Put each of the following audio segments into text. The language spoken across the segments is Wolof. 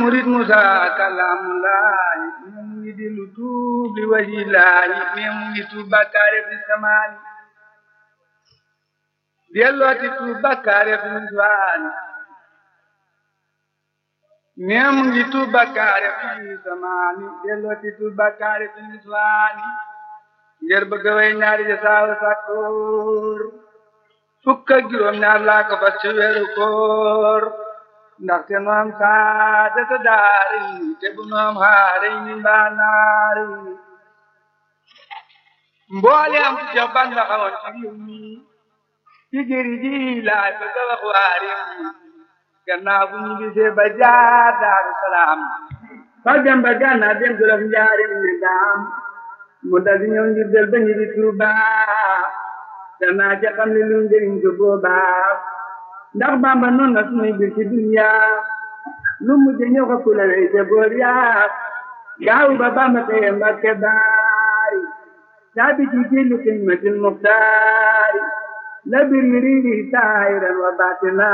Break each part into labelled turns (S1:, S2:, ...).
S1: murid Musa kalamulaay mu ngi di lu tuub li waji laay mais mu ngi tuub bakkaare fi samaani dellooti tuub bakkaare fi niswaani mais mu ngi tuub bakkaare fi samaani dellooti tuub bakkaare fi niswaani ngir bëgg way ñaari ja saawa sakkoor fukk ak juróom ñaar laa ko fas ci weeru koor ndaxte nu am saadata daari te bu nu am xaari ni mbaa naari mboole am ci jox ban la xamoon ci réew mi ci jëri ji laay bëgg a wax waa réew mi gannaaw bu ñu gisee ba jaar daaru salaam fa dem ba gànnaar dem jolof njaarim ne daam mu dal di ñëw ngir del ba ñu di Tuuba danaa ca xam ne lu njëriñ ko boobaa ndax bamba noonu na sunuy bir ci dunya lu mujj ñëw ko kula wey te boor yaa gaaw ba bamba teye mbakke baari saabi ci jillu xidmatil muxtaari la bir yi riiri saayiran wa baatina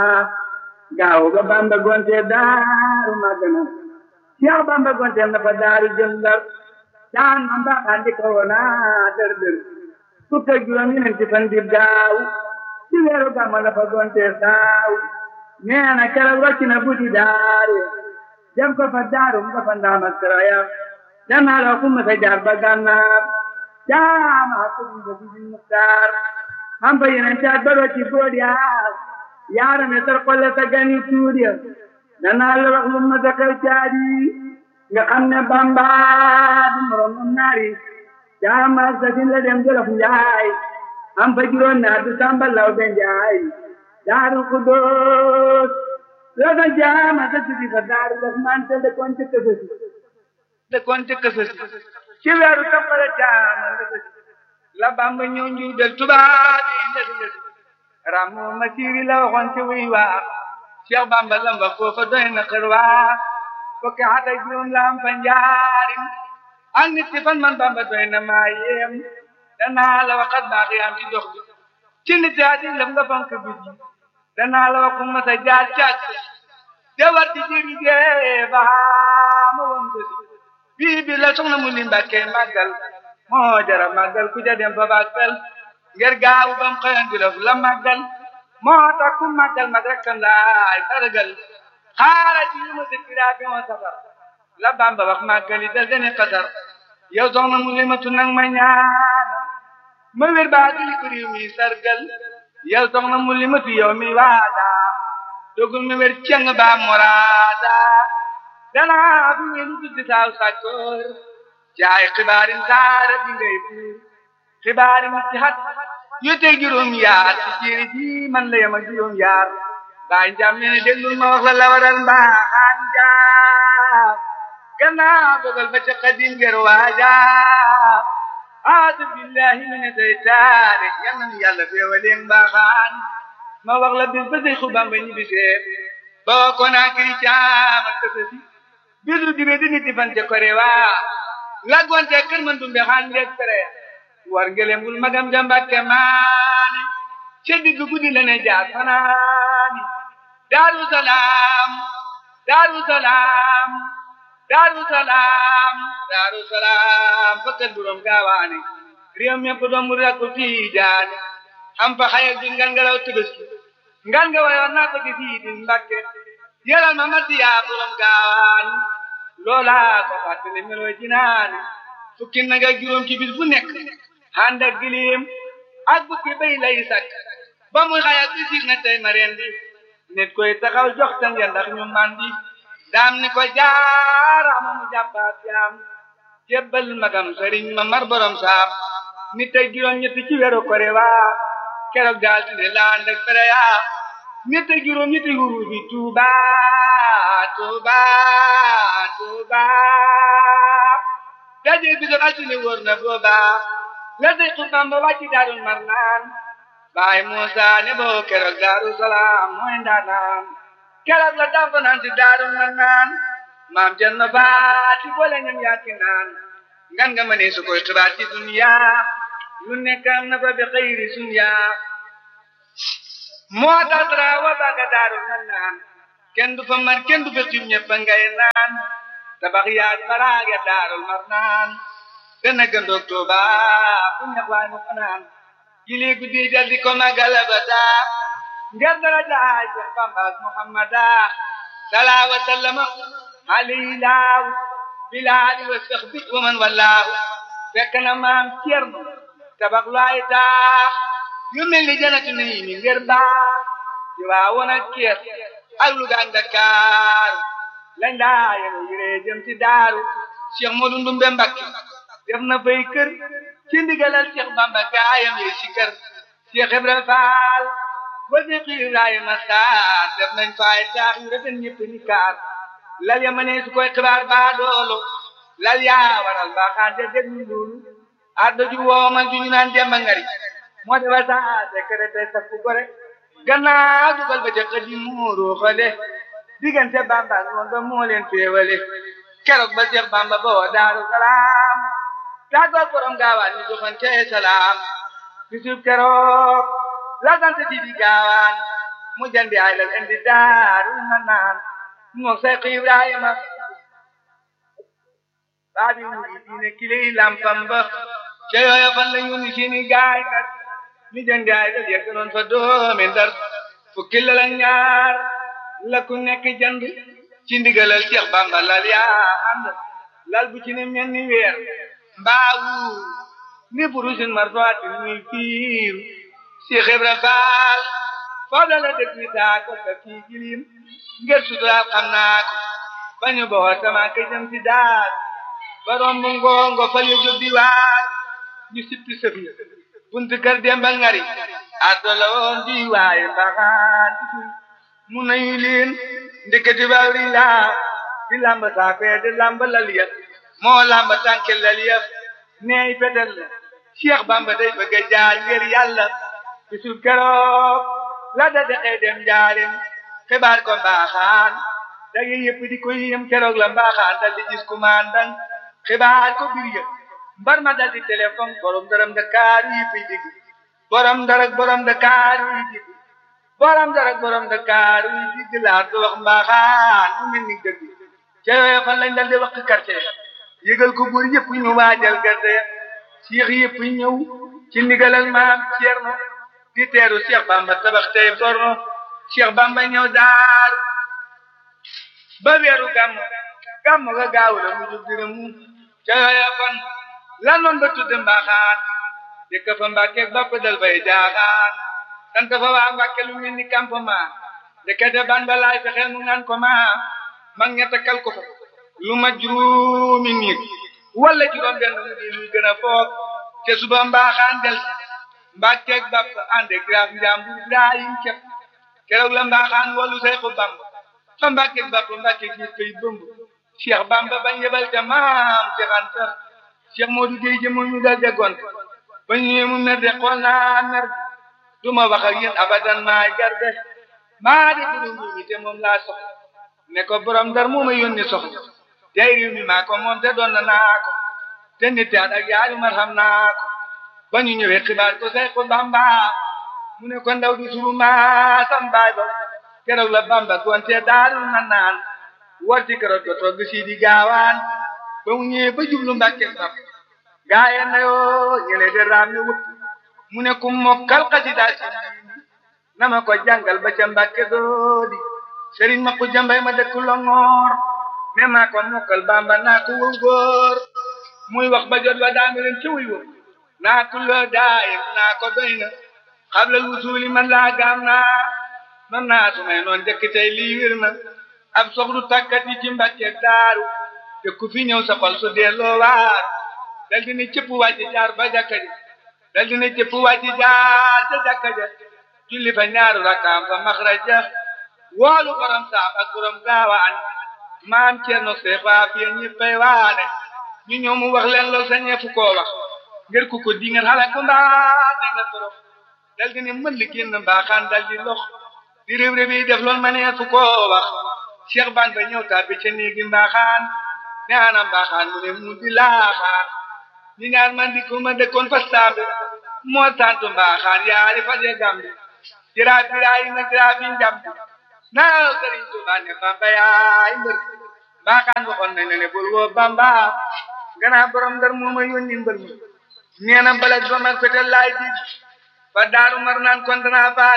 S1: gaaw ba bamba gonte daaru magana Cheikh bamba gonte na fa daaru jëm ndar caan ma mbaaxaan di ko wona dër dër fukk ak juróom ñeenti fan di gaaw ci weeru gàmmu la fa gonte saaw nee na keroog wàcc na buddi daare dem ko fa daaru mu ko fa ndaama siraya danaa la ku ma sa jaar ba gànnaar jaama ko mu ba buddi muktaar am fa yeneen caat ba rocci bood yaa yaarame tar kolle sa gani tuur ya danaa la wax lu ma sa xew caadi nga xam ne bamba du morom mu naari jaama sa sin la dem jolof njaay am fa juróom naa du samba law be njaay daaru kudoos la fa jaama sa sidi fa daaru daf man te dëkkoon ci kësësi dëkkoon ci kësësi ci weeru toppale jaama la sësi la bamba ñëw njuy del tubaab yi lësi lësi ramu ma siiri la waxoon ci wuy waa Cheikh Bamba lamba foofa doy na xër waa fukki at ak juróom la am fa njaarim ak nit ci fan man Bamba doy na maa yéem danaa la waxat baax yaam ci dox bi ci nit yaa di lëm nga fonk bi danaa la waxu ma sa jaar caag te war di jëri gee ba ma woon ko si bii bi la soxna mu li mbàkke màggal moo jara màggal ku ja dem fa màggal ngir gaawu bam xëyan di la màggal moo tax ku màggal mag rek kan laay sargal xaaral ci yu ma dëkkiraa bi moo safar la Bamba wax màggali dal dene xasar yow soxna mu limatu nag ma ñaan ma wér baa dili ko réew mi sargal yow soxna mu limatu yow mi waada dogul ma wér ceng baa moraada danaa fi wéru tuddi saaw sàkkoor jaay xibaarin saara bi ngay buur xibaarin ci xat yu teg juróom yaar ci jéeri ji man la yem ak juróom yaar baa njàm ne déglul ma wax la la waral mbaaxaan jaar gannaaw dogal ba ca xadim ger waaja aadu billahi mina seytaane yal na nu yàlla feewaleen mbaaxaan ma wax la bis ba say xubam ba ñibbisee boo ko naa kiri caama kësësi bisu dibe di nit fan ca kore waa laggoonte kër man dumbe xaan ngeeg tere war ngelembul magam jambakke maane ca digg guddi la ne jaar fanaani daaru salaam daaru salaam daaru salaam daaru salaam fakkat buróom gaawaane réew mépp doom mu rakku tiijaane am fa xayal bi ngan nga law tëbëski ngan nga wayoon naa ko di fii di mbakke yelal ma matti yaa buróom gaawaane loolaa ko fàttali meloo jinaane fukki nag ak juróom ci bis bu nekk ànd ak gilim ak bukki bay lay sakk ba muy xayal bi siig na tey ma rendi nit koy taxaw jox tan ya ndax ñu mandi daam ni ko jaarama mu jàppaat yaam jébbal magam sëriñ ma mar borom saam nit ak juróom ñetti ci weeru kore waa keroog daal di ne laa ànd ak fere yaa nit ak juróom ñetti huru bi tuuba tuuba tuuba daje bi doon altine wóor na booba la day xutbam ba wàcci daarul mar naan baay Muusa ne boo keroog daaru salaam mooy ndaanaan keroog la dafa naan si daaru mar naan maam jël na baati boole ñam yaaki naan ngan nga ma ne su koy xibaar ci dunya lu nekk am na fa bi xëyri sunya moo tax dara wa ba nga daaru mar naan kenn du fa mar kenn du fa xiim ñëpp a ngay naan tabax yaag baraag ya daarul mar naan dana gëndoog Tuuba fu ñax waay mu fanaan jili guddi dal di ko magala ba daa ngir dara jaay Seex Bamba ak Muhammada salaa wa sallama alayhi laaw bilaali wa saxbi wa man wallaahu fekk na maam Cerno tabax lu ay taax yu mel ni janatu nii mi ngir baax di waa woon ak kees ak Luga ak Dakar lañ daa yéen yiree jëm ci daaru Cheikh Modou Ndumbe Mbakke def na fay kër ci ndigalal Cheikh Bamba gaayam yi ci kër Cheikh Ibrahima Fall ba Cheikh Ibrahima Sarr def nañ fay taax yu rafet ñëpp ni kaar lal ya ma ne su koy xibaar baa doolo lal yaa waral mbaaxaan de dégg ñu loolu addo ju woomal ju ñu naan demba ngari moo defa saa secrété sa fu gore gannaaw dugal ba ca xëdi muuru xale diggante bamba ngoon ba moo leen féewale keroog ba Seex bamba ba woo daaru salaam tàggoog borom gaawaan ñu joxante salaam bisub keroog la sant di di gaawaan mu jandi ay lal indi daaru ma naan moo Seex Ibrahima baabi wuri diine kiley lampam ba ca yooya fan la ñu ni seeni gaay nag ni jëndi ay dal yegg noon fa doomi ndar fukki lal ak ñaar la ku nekk jënd ci ndigalal Cheikh Bamba lal yaa ànd lal bu ci ne mel ni weer mbaawu ni burusin marfaati muy fiir Cheikh Ibra Faal foofu la la dëkk wi taa ko sa fii jilim ngir suturaal xam naa ko bañu boo sama ka jëm ci daal barom bu ngongo fal ya jóg di waar ñu sippi sëf ya buntu kër Demba Ngari addo la woon di waaye mbaxaan mu nañu leen ndeketi ba ri laa di lamba saafee di lamba lal ya moo lamba tànke lal ya neey fetel la Cheikh Bamba day bëgg a jaar ngir yàlla bisul keroog la da dexee dem jaarim xibaar ko mbaaxaan dage yëpp di ko yéem keroog la mbaaxaan dal di gis kumandan xibaar ko bir yëpp mbar ma dal di téléphone borom daram Dakar yi fi digg borom darak borom Dakar yi digg borom darak borom Dakar yi digg laa do wax mbaaxaan mu mel ni dëgg ca yooyu fan lañ dal di wax quartier yëgal ko buur yëpp ñu waajal gerte Cheikh yëpp ñëw ci ndigalal maam Cerno di teeru Cheikh Bamba tabax tey borno Cheikh Bamba ñëw daar ba weeru gàmm gàmm ga gaaw la mu jóg dina mu ca yooya fan lan noon ba tudd mbaaxaan dëkk fa mbàkke bapp dal bay jaaxaan sant fa waa mbàkke lu mel ni campement ndekete ban ba laay fexeel mu naan ko ma mag ña takkal ko fa lu ma juróomi nit wala juróom benn mu di luy gën a foog te suba mbaaxaan del mbàkke bapp ànde graaf njàmbu Ibrahim cepp keroog la mbaaxaan wolu Seexu Bamba fa mbàkke bapp mbàkke gis koy bëmb Cheikh Bamba bañ yebal te maam Cheikh Anta Cheikh Modou Gueye jëmo ñu dal déggoon ba ñëwee mu mer de xool naa mer du ma wax ak yéen abadan maa garde maa di buru mi te moom laa soxla ne ko borom ndar moo ma yónni soxla tey réew mi maa ko moom te doon na naa ko te nit at ak yaari mar xam naa ko ba ñu ñëwee xibaar ko say ko Bamba mu ne ko ndaw du suru maa sam baay ba keroog la Bamba gonte daarul na naan war ci keroog ko togg si di gaawaan ba mu ñëwee ba jublu Mbàkke sap gaaye na yoo ñële de raam ñu wut mu ne ku mokkal xasida si na ma ko jàngal ba ca Mbàkke doodi sëriñ ma ko jambay ma dëkk Longoor ne maa ko mokkal Bamba naa ko wëw góor muy wax ba jot wa daami leen ci wuy wëw naa tulloo daayim naa ko doy na xablal wusuuli man laa gaam naa man naa su may noon jëkk tey lii wir na ab soxlu tàkkat yi ci Mbàkke daaru te ku fi ñëw sa xol su delloo waar dal dina cëpp wàcc jaar ba jàkka ja dal dina cëpp wàcc jaar ca jàkka ja julli fa ñaaru rakkaam fa maxraja woolu borom saam ak borom gaawaan maam Cerno Seex waa fiye ñëppay waane ñu ñëw mu wax leen lool sa ñeefu koo wax ngir ku ko di ngeen xala ko mbaa ne nga torox dal dina mën li génn mbaaxaan dal di lox di réew réew yi def lool ma neefu koo wax Cheikh ban ba ñëw tàbbi ca néegi mbaaxaan ne ana mbaaxaan mu ne mu di laaxaan ñi ñaar man di ko ma dëkkoon fa saabe moo santu mbaaxaan yaari fa je gambi jiraaf biraay na jiraaf yi njambi naa Sëriñ Tuubaa ne Bamba yaay mbër baaxaan waxoon nañ ne bul woo Bamba gannaaw borom ndar moo ma yónni mbër mi nee na balag ba mag fetel laay di ba daaru mar naan kon danaa baag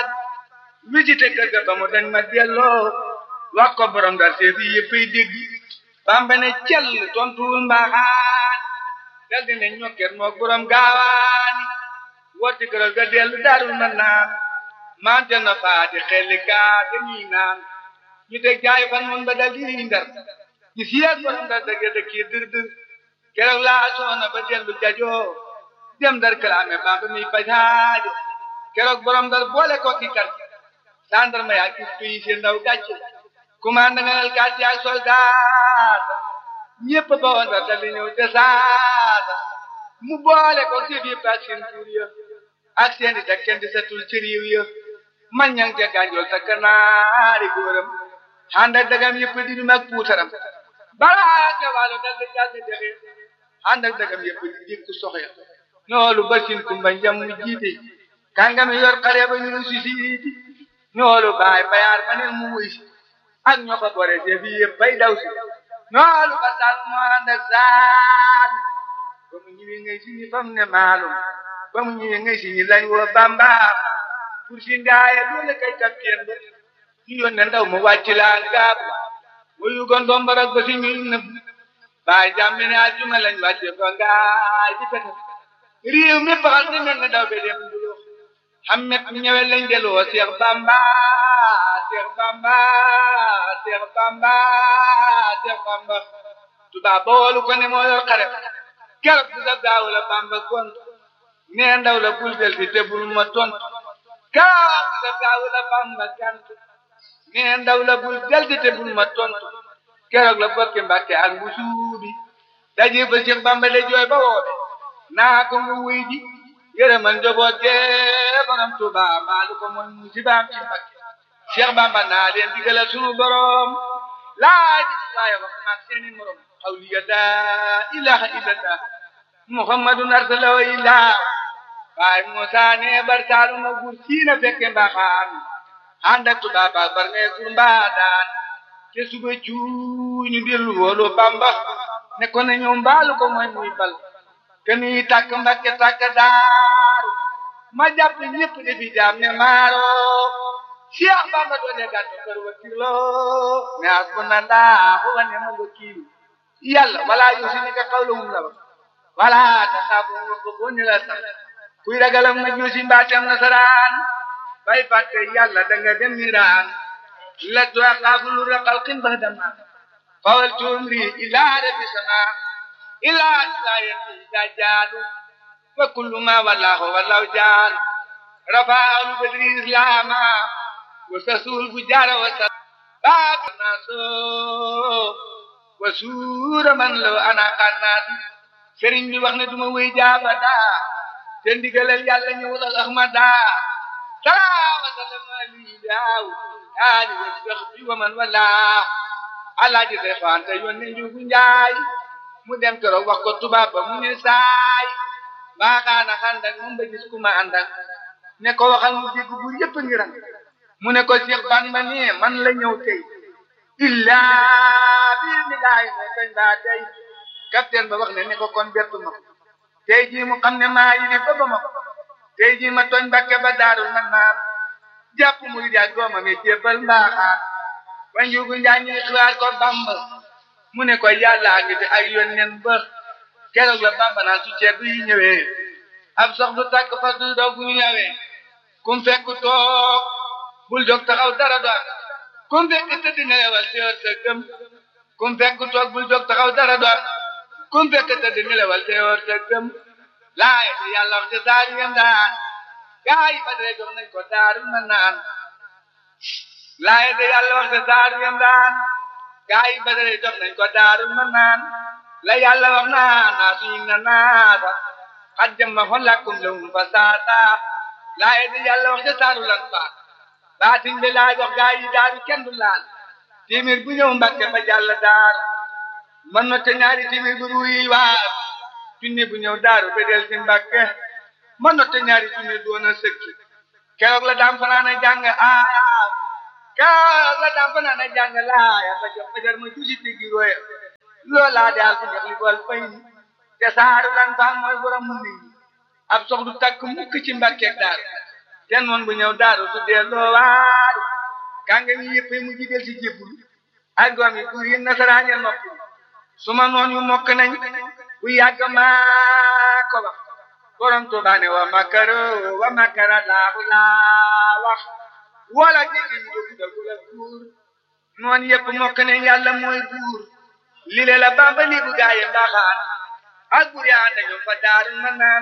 S1: visité kër ga ba mu dañ ma delloo wax ko borom ndar seefi yëppay dégg Bamba ne cell tontuwul mbaaxaan dal di ne ñokket moog borom gaawaani wotti këral ga dellu daarul mar naan mante na faati xelli kaa te ñii naan ñu teg jaay fan mun ba dal di ndar ñu siyaat borom ndar dëgg dëkk yi dër dër keroog laa soona ba dellu jajoo dem ndar kalaame Bamba mi fajaajo keroog borom ndar boole ko ki kar gendarme yaa gis pays seen ndaw gàcce commande nga nal gàcce ak soldat ñépp ba woon ndar dal di ñëw te saata mu boole ko si biir ak seen tuur ya ak seen i teg kenn di setul ci réew ya man ñang ca gànjool sa kanaari góoram ànd ak dagam yëpp di dum ak puutaram balaa ca wàllu dal di dal di dexe ànd ak dagam yëpp di dikk soxya ñoolu basin kumba njam mu jiite kàngami yor xare ba ñu si siiti ñoolu baay bayaar ma ne mu wuy si ak ñoo ko bore see bi yëpp bay daw si ñoolu ba sal mu ànd ak saan ba mu ñëwee ngay si ñi fam ne maalum ba mu ñëwee ngay si ñi lañ woo bamba pour si ndaaye loolu kay capitaine ba ñu yónnee ndaw mu wàcc laa gaab wuyu gon dombarak ba si ñu nëbb baay jàmm ne àjjuma lañ wàcce ba ngaay di pete réew mi baxal ni mel ne daw be dem dulo xammet mi ñëwee lañ deloo Seex Bamba Seex Bamba Seex Bamba Seex Bamba tubaab ba woolu ko ne moo yor xare keroog bi sa gaaw la Bamba gont nee ndaw la bul del fi te bul ma tontu keroog bi sa gaaw la Bamba gant nee ndaw la bul del fi te bul ma tontu keroog la bokki Mbàkke ak bu suubi daje ba Seex Bamba de jooy ba woobe naa ko mu wuy ji yërëmal njaboot gee borom Tuuba maalu ko mooy musibaam ci Mbàkke Cheikh Bamba naa leen digala sunu borom laaj waaye wax maag seeni morom xawliya laa ilaha illallah muhammadun arsalahu illah waaye Muusaa ne bar saalu ma gur siina fekke mbaaxaan ànd ak Tuuba ba bar ne gur mbaadaan te suba cuuñu dellu woolu Bamba ne ko ne ñëw mbaalu ko mooy muy bal keni takk mbakke takk daaru ma jàpp ñëpp defi jaam ne maaro Cheikh Bamba doone gàttu kër wakilo ne hasbunallahu wa ni'mal wakil yàlla wala yusinika qawluhum la wala taxaafu ko boni la sax kuy ragalam na juusi mbaatam nasaraan bay fàtte yàlla danga dem niraan la tuaqaafu lu raqal qin bahdama fawal tumri ila rabbi sama ila sayati dajjalu wa kullu ma wallahu wallahu jaan rafa'al badri islama wa sasul bujara wa sa bab naso wa sura man law ana qannat sëriñ bi wax ne duma wéy jaabada te ndigalal yàlla ñëwul ak ahmada salaawa salama li daaw ali wa sahbi wa man wala alaaji say faante yónne njugu njaay mu dem keroog wax ko tubaab ba mu ne saay baaxaana xandak moom ba gis ku ma àndak ne ko waxal mu dégg bu yëpp ngi ran mu ne ko Cheikh Bamba ne man la ñëw tey illaa biir mi laay ne kañ baa tey capitaine ba wax ne ne ko kon bettu ma tey jii mu xam ne maa yi ne ba ba ma ko tey jii ma tooñ Mbàkke ba daarul man naan jàpp mu di jaag doomam yi jébbal mbaaxaan ba njugu njaay ñuy xibaar ko Bamba mu ne ko yàlla ngi fi ak yónneen ba keroog la Bamba naan su ceeb yi ñëwee ab sox du tàkk fas du doog bu ñëwee kum fekk toog bul jóg taxaw dara doon kum fekk tëdd nelewal teewal sa gëm kum fekk toog bul jóg taxaw dara doon kum fekk tëdd nelewal teewal sa gëm laay di yàlla wax ci saar yem daan gaa yi ba dee jox nañ ko daaru na naan laay di yàlla wax ci saar yem daan gaa yi ba dee jox nañ ko daaru na naan la yàlla wax naa naa suñu na naata xat jëmma xon lakkum lewum fa saata laay di yàlla wax ci saaru lan faat baatin bi laa jox gaa yi daaru kenn du laal téeméer bu ñëw mbàkke ba jàll daaru man na te ñaari téeméer bu ruuyi waar junni bu ñëw daaru ba del si mbàkke man na te ñaari junni doon a sëkki keroog la daam fanaana jàng aaya kaa la daan fa naan a jàng laaya ba jox fajar ma tuuti diggi roya loolaa daal fi jox li bool fay te saaru lan faan mooy borom mu nit ab sox du takk mukk ci mbàkkeeg daaru te noon bu ñëw daaru su dee loo waaru kànga mi yëpp mu jidel ci jébbul ak doom yi buur yi nasaraan ya noppi su ma noon yu mokk nañ bu yàgg maa ko wax borom Tuubaa ne wa makaro wa makara laahu laa wax wala jéggi ñu dugg dugg la buur noon yëpp mokk nañ yàlla mooy buur li le la bamba li bu gaaye mbaaxaan ak buur yaa dañu fa daaru ma naan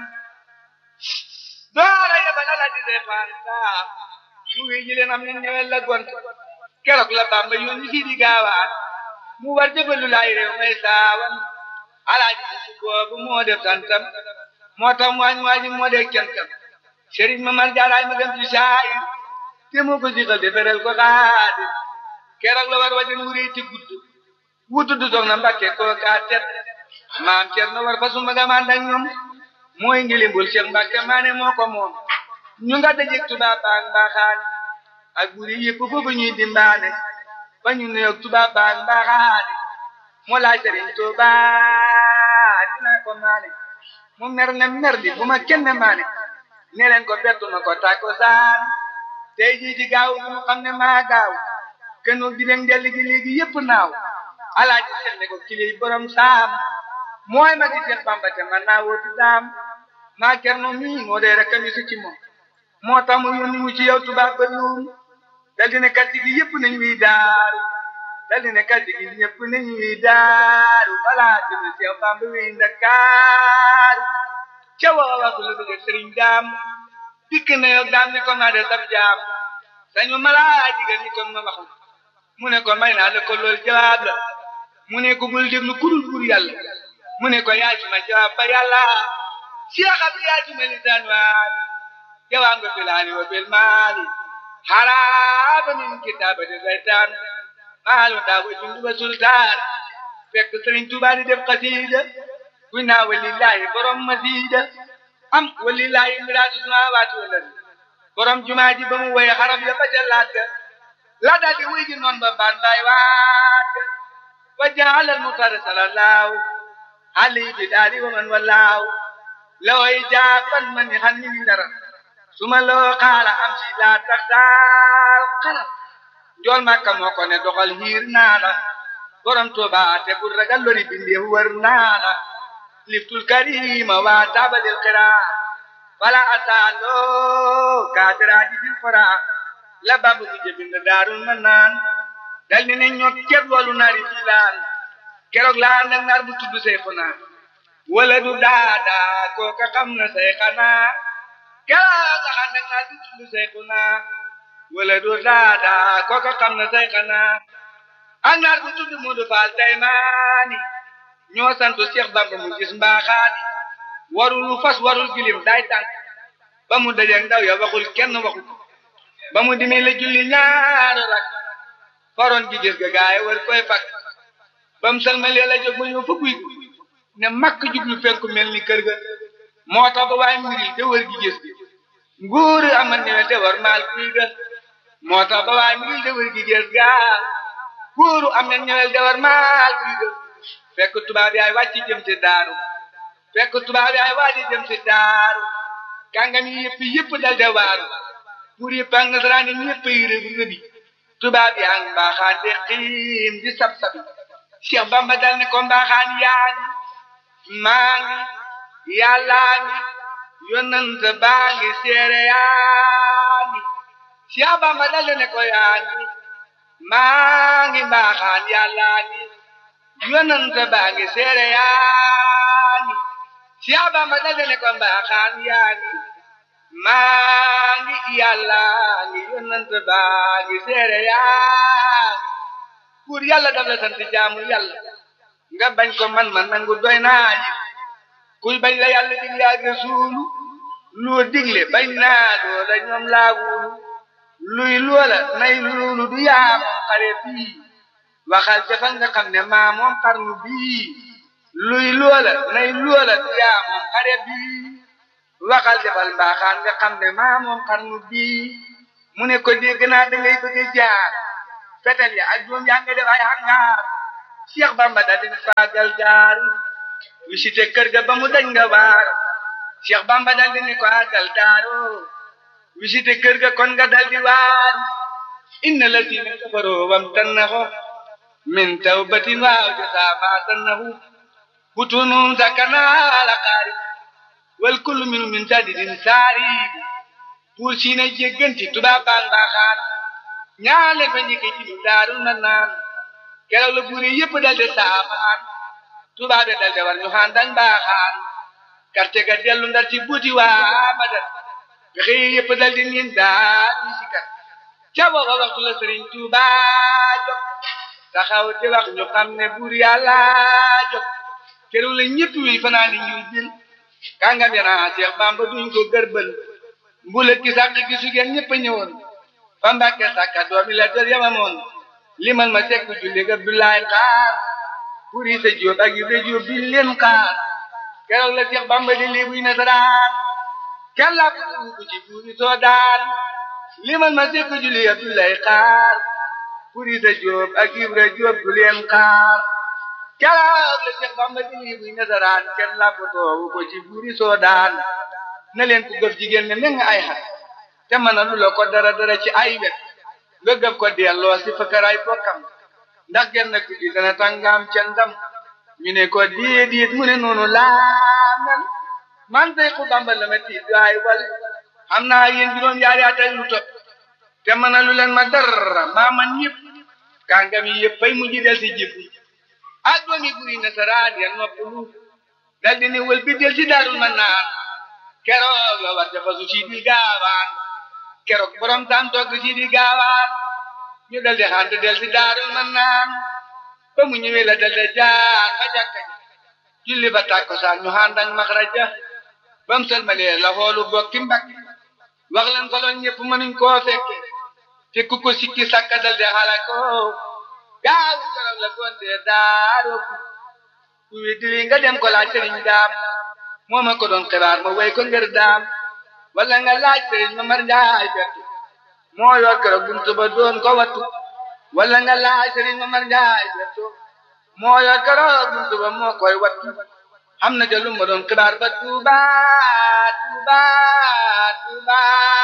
S1: doora yebal ala di reefaan saa mu wi ji leen am ne ñëwel la gont keroog la bamba yónni si di gaawaan mu war jëbalu laay réew may saawan alaaji si boobu moo def santam moo tax mu waañ waaji moo def kentam sëriñ ma mar jaaraay ma dem ci saay te moo ko siqal deferel ko xaadi keroog la war wajan wuree ti gudd wutu du soxna Mbàkke koo kaa tet maam Cerno war fa sumba ga maan ak ñoom mooy ngilimbul Cheikh Mbàkke maane moo ko moom ñu nga dajeg tubaab baag mbaaxaan ak buri yëpp foofu ñuy dimbaane ba ñu nuyoog tubaab baag mbaaxaan mu laaj Sëriñ Tuuba dinaa ko maane mu mer ne mer di bu ma kenn maane ne leen ko bettu ma ko tàkko saan tey jii ci gaaw bi mu xam ne maa gaaw kenn di leen delli gi léegi yëpp naaw alaaji seen ne ko kili borom saam mooy ma di seen bamba te man naa wóotu daam maa kerno mii moo dee rek mi su ci moom moo tax mu yónni mu ci yow tubaab ba luum dal di ne kàddu gi yëpp nañ wiy daaru dal di ne kàddu gi yëpp nañ wiy daaru balaa jëme si yow bamba wiy ndakaaru ca waa waxu la bëgg sëriñ daam dikk na yow daam ne ko maa de sab jaam sañu malaa jigéen ñi kon ma wax mu ne ko may naa la ko lool jawaab la mu ne ko bul déglu kurul pour yàlla mu ne ko yaa ci ma jawaab ba yàlla Cheikh Abdou yaa ci ma lisaan waali jawaab nga filaani wa bil maali haraaba min kitaabati saytaan maalu daa wa jundu ba sultaan fekk Sëriñ Tuubaa di def xasiida kuy naa walillaahi borom masiida am walillaahi miraatu samaawaati wal ardi borom jumaa ji ba mu woye xarab ya ba ca laat la daal di wuy ji noon ba baan baay waat wa jaala al muxtaar salallaahu alayhi bi daali wa man wallaahu laway jaaban man ni xan ni dara suma loo xaala am si laa tax daal xalam njool màkka moo ko ne doxal hiir naa la borom Tuuba te bul ragal lori bindee wër naa la liftul karima waa taabalil xiraa wala asaaloo kaadiraaji fil xoraa la babu mu jëbind daarul ma naan dal ni ne ñoo ceeb loolu naari filaan keroog laa nag naar bu tudd say xanaa wala du daadaa kooka xam na say xanaa keroog laa nag naar bu tudd say xanaa wala du daadaa kooka xam na say xanaa ak naar bu tudd Moodu Faal Daymaani ñoo sant Cheikh Bamba mu gis mbaaxaani warul fas warul gilim day tànk ba mu dajeeg ndaw ya waxul kenn waxu ba mu dimee la julli ñaari rak faroon gi gis ga gaay war koy fak ba mu salmalee la jóg ba ñëw fa guy ne makk jublu penku mel ni kër ga moo tax ba waaye mbiri de wër gi gis nguur amal ñëwe te war maal guy ga moo tax ba waaye mbiri de wër gi gis ga nguuru am na ñëwel de war maal guy ga fekk tubaab yaay wàcc jëm ci daaru fekk tubaab yaay wàcc jëm ci daaru kàngam yi yëpp yëpp dal de waaru pour yëpp ak nasaraan yi ñëpp yi rëb rëbi tubaab yaa ngi mbaaxaan de xiim di sab sabi Cheikh Bamba dal ne ko mbaaxaan yaa ngi maa ngi yàllaa ngi yonent baa ngi seere yaa ngi Cheikh Bamba dal ne ko yaa ngi maa ngi mbaaxaan yàllaa ngi yonent baa ngi seere yaa ngi Cheikh Bamba dal ne ko mbaaxaan yaa ngi maa ngi yàlla ngi yonent baa ngi seere yaa pour yàlla daf la sant jaamu yàlla nga bañ ko man man nangu doy naa yi kuy bañ la yàlla digle ak rasuulu loo digle bañ naa loola ñoom laawulu luy loola nay loolu du yaa moom xare bii waxal jafa nga xam ne maa moom xarnu bii luy loola nay loola du yaa moom xare bii waxal defal mbaaxaan nga xam ne maa moom xarnu bii mu ne ko dégg naa da ngay bëgg jaar fetel ya ak doom yaa nga def ay hangaar Cheikh Bamba dal di faagal daaru visité kër ga ba mu dañ nga waar Cheikh Bamba dal di ne ko àggal daaru visité kër ga kon nga dal di waar inna lazina kafaroo wam tannahu min tawbatin waaw jasaa ma tannahu butunum sakana ala qaari wal kullu minu min sadidin saari pour si ne jégganti tubaab baan baaxaan ñaale fa ñi ko ci daarul na naan keroog la buur yi yëpp dal de saafaan tubaab dal de war ñu xaan dañ baaxaan karte ga dellu ndar ci buuti waa badar pexe yi yëpp dal di niin daal ñu si kat ca booba waxtu la sëriñ Tuuba jóg taxaw di wax ñu xam ne buur yàlla jóg keroog la ñëpp wi fanaan di ñuy jël kàngam ya naa Seex Bamba duñ ko gërbël mbulet ki sàq gi sugeen ñëpp a ñëwoon fa Mbàkke sàkka doomi la dër yamamoon limal ma sekk julli ga Abdoulaye xaar pour yi sa jóob ak yu jóob biñ leen xaar keroog la Seex Bamba di lii buy nasaraan kenn laa ko ko ci buuri soo daan limal ma sekk julli ga Abdoulaye xaar pour yi sa jóob ak Ibra jóob du leen xaar keroog la Seex Bamba di lii buy nasaraan kenn laa ko toowu ko ci buuri soo daan na leen ko gëf jigéen ne nga ay xat te mën a lu la ko dara dara ci ay wet nga gëf ko delloo si fëkkëraay bokkam ndax genn guddi dana tàngaam ca ndam ñu ne ko déedéet mu ne noonu laa mel man tey ku Bamba la ma tiit waay wal xam naa yéen juróom yaari at ak lu topp te mën a lu leen ma dara maa man ñëpp kàngam yi yëpp fay mujj del si jib ak doomi guri nasaraan ya noppalu dal di ne wël bi del si daarul ma naan keroog la war dafa su si di gaawaan keroog borom tam toog si di gaawaan ñu dal di xant del si daarul man naan ba mu ñëwee la dal di jaar ba jàkka ja julli ba tàkkusaan ñu xànd ak maxraja ba mu sëlmalee la xoolu bokki mbakki wax leen ko loon ñëpp mënuñ koo fekke te ku ko sikki sàkka dal di xala ko gaaw keroog la gonte daaroo ku weddi wi nga dem ko laaj sëriñ daam moo ma ko doon xibaar ma way ko ngir daam wala nga laaj sëriñ ma mar njaay bettu moo yor keroog buntu ba doon ko wattu wala nga laaj sëriñ ma mar njaay bettu moo yor keroog buntu ba moo koy wattu xam na ca lu ma doon xibaar ba tuuba tuuba tuuba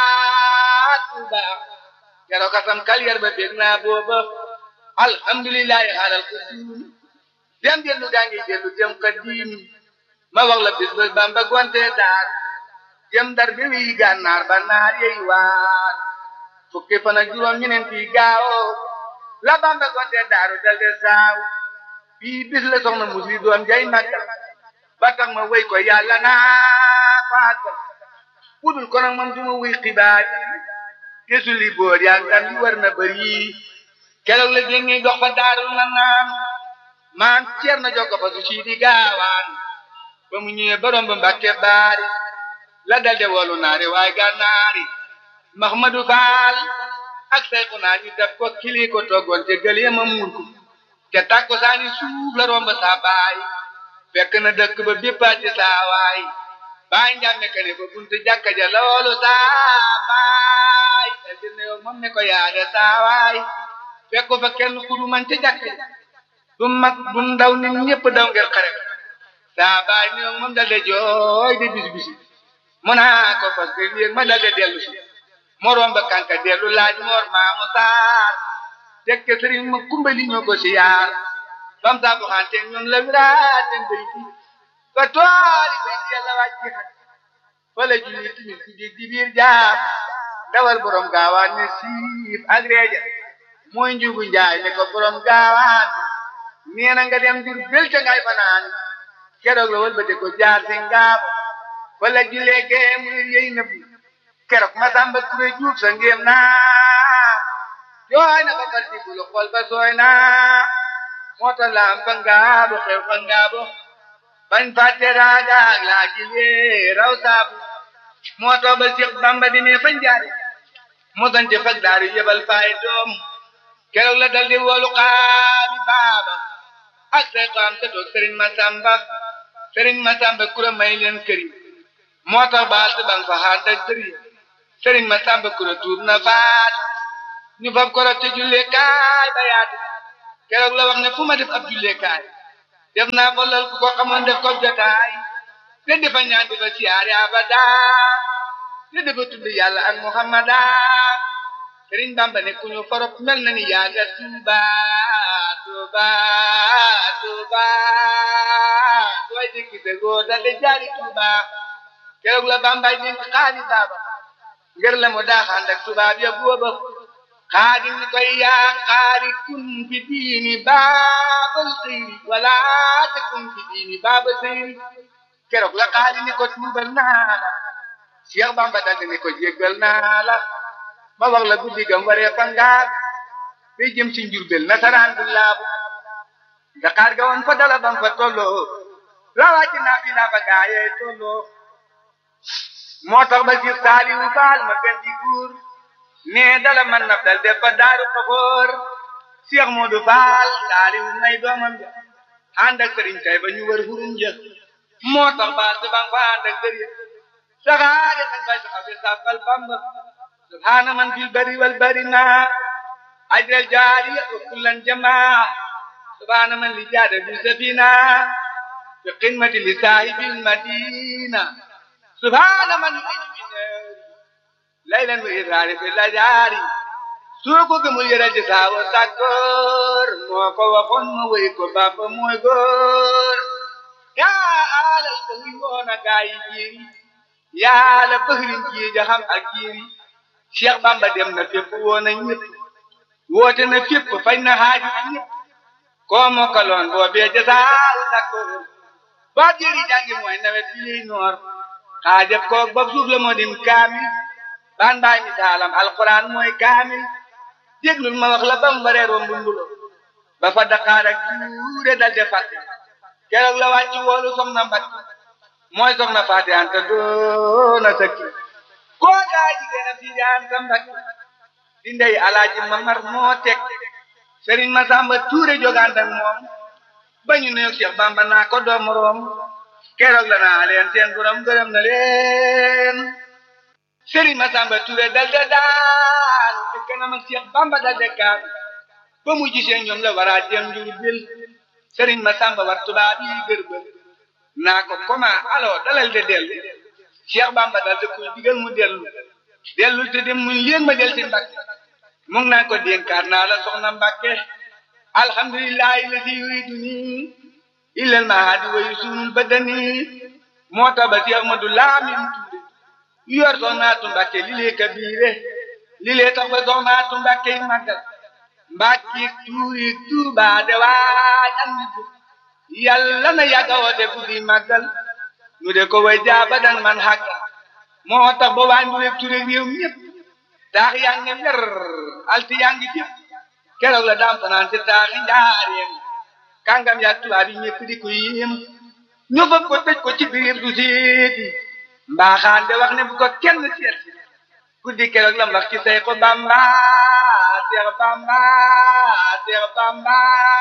S1: tuuba keroog kasam kalyar ba bég naa booba alhamdulillahi xaalal ko diim dem dellu gaa ngi dellu dem ka diim ma wax la bis ba Bamba gonte daar jëm dar bi wi gànnaar ba naar yey waar fukki fan ak juróom ñeneen fii gaawo la Bamba gonte daaru dal de saaw bii bis la soxna musli doom jay màggal ba tax ma wéy ko yàlla naa faagal budul ko nag moom du ma wuy xibaar yi te sulli boor yaa ngam yi war na bëri keroog la déngi dox ba daarul na naan maan ceer na jokko fa su sii di gaawaan ba mu ñëwee borom ba mbàkke baari la dalde wolu naari waaye gànnaari Mahmadou Fall ak sayku naa ñu def ko kili ko toggoon te gëlee ma muur ko te tàkko saani suuf la romb saa baay fekk na dëkk ba béppaati saa waay baay njàmme kene ba buntu jàkka ja loolu saa baay te dina yow moom ne ko yaade saa waay fekk fa kenn kudu man te jàkka ja du mag du ndaw nit ñëpp daw ngir xare saa baay ni moom dal de jooy de bis bisi mu naa ko fas de yéeg ma dal de dellu si moroom ba kanka dellu laaj moor maamu saar tekke sëriñ ma kumbali ñoo ko si yaar bam saa bu xante ñoom la wiraat den bay fi ba tooli ben yàlla wàcci xat fa la julli timis ku jég di biir jaar dawal borom gaawaan ne siif ak reeja mooy njugu njaay ne ko borom gaawaan nee na nga dem jur bel ca ngay fanaan keroog la wal ba de ko jaar si ngaabo wala julee gee muy yey nëbbu keroog ma samba ture juug sa ngéem naa jooy na ba far di bulu xol ba sooy naa moo tax laam fa ngaabo xew fa ngaabo bañ fàtte raagaag laa jilee raw saabu moo tax ba Seex Bamba di mee fañ jaari moo sante fag daaru yebal faay doom keroog la dal di woolu xaami baaba ak say xam sa toog sëriñ Masamba sëriñ Masamba kura may leen këri moo tax baal si bang fa xaanta sëriñ sëriñ Masamba kura tuub na faat ñu fab ko te jullee kaay ba yaatu keroog la wax ne fu ma def ab jullee kaay def naa fa lal ku ko xamoon def ko jotaay te defa ñaan defa siyaare abada te defa tudd yàlla ak muhammada sëriñ bamba ne ku ñu forop mel na ni yaaga tuuba tuuba tuuba sooy dikki te góor dal de jaari tuuba keroog la bambay dénk xaali baaba ngir la mu daaxaan ak tubaab ya booba xaadi ni koy yaa xaari kun fi diini baabal xëyri wala te kun fi diini baabal xëyri keroog la xaadi ni ko tuubal naa la Cheikh Bamba daldi ni ko jéggal naa la ma wax la guddi gam waree fa ngaar day jëm ci njurbel nasaraan bu laabu Dakar ga woon fa dala bam fa tolloo rawaaji naa fi naa fa gaayee tolloo moo tax ba Cheikh Saliou Fall ma gën di guur nee dala man naf dal def fa daaru xafoor Cheikh Modou Fall Saliou may doomam ja ànd ak sëriñ kay ba ñu wër hurum ja moo tax ba si bang fa ànd ak sëriñ saxaare nañ bay saxa bi sàbbal Bamba subhaana man fil bari wal bari ma ajral jaariya wa kullan jamaa subhaana man li jaada bi safina fi qimati li saahibil madina subhaana man laylan wa iraari fi lajaari soo ko gëmul yëral ji saawa sàkkoor moo ko waxoon ma wéy ko Bamba mooy góor yaa alal ko wi woona gaa yi jiiri yaa la bëxrin jii jaxam ak jiiri Cheikh Bamba dem na fépp woon na ñëpp woote na fépp fañ na xaaji ñëpp koo mokkaloon boo bee jasaaru sakkoor boo jëri jàngi mooy nawet bi liy noor xaajab koog bopp suuf la moo dim kaamil baan baay misaalam alquran mooy kaamil déglul ma wax la bam waree rombu mbulo ba fa Dakar ak tuure dal de fàtte keroog la wàcc woolu soxna mbat mooy soxna Faati Anta doona sëkki koo gaa jigéen a fii Anta mbat di ndey alaaji Mamar moo teg Sëriñ Masamba Tuure jogaan ak moom ba ñu ne Cheikh Bamba naa ko doom room keroog la naa leen seen borom gërëm na leen Sëriñ Masamba Tuure dal de daal te kanam ak Cheikh Bamba dal de kaam ba mu gisee ñoom la war a jëm Njurbel Sëriñ Masamba war tubaab yi gërbël naa ko comment alors dalal de dellu Cheikh Bamba dal de koy digal mu dellu dellul te dem mu leen ma del ci Mbàkke mu ngi naan ko dénkaat naa la soxna Mbàkke alhamdulillahi ladi yuriduni illal mahadi wa yusunul badani moo tax ba Cheikh Ahmadu Lamin Tuure yor soxnaatu Mbàkke li lee kabiire li lee tax ba soxnaatu Mbàkke yi màggal Mbàkke tuuri Tuuba de waaj am nit yàlla na yàgga woote guddi màggal nu de ko way jaabadan man xàggal moo tax ba waa Ndureeg Ture réew ñëpp taax yaa ngi wer alti yaa ngi fépp keroog la daam fanaan ci taaxi njaareem kàngam yaa tubaab yi ñëpp di ko yéem ñu fab ko tëj ko ci biir du seeti mbaaxaan de wax ne bu ko kenn seet guddi keroog la wax ci say ko Bamba Seex Bamba Seex Bamba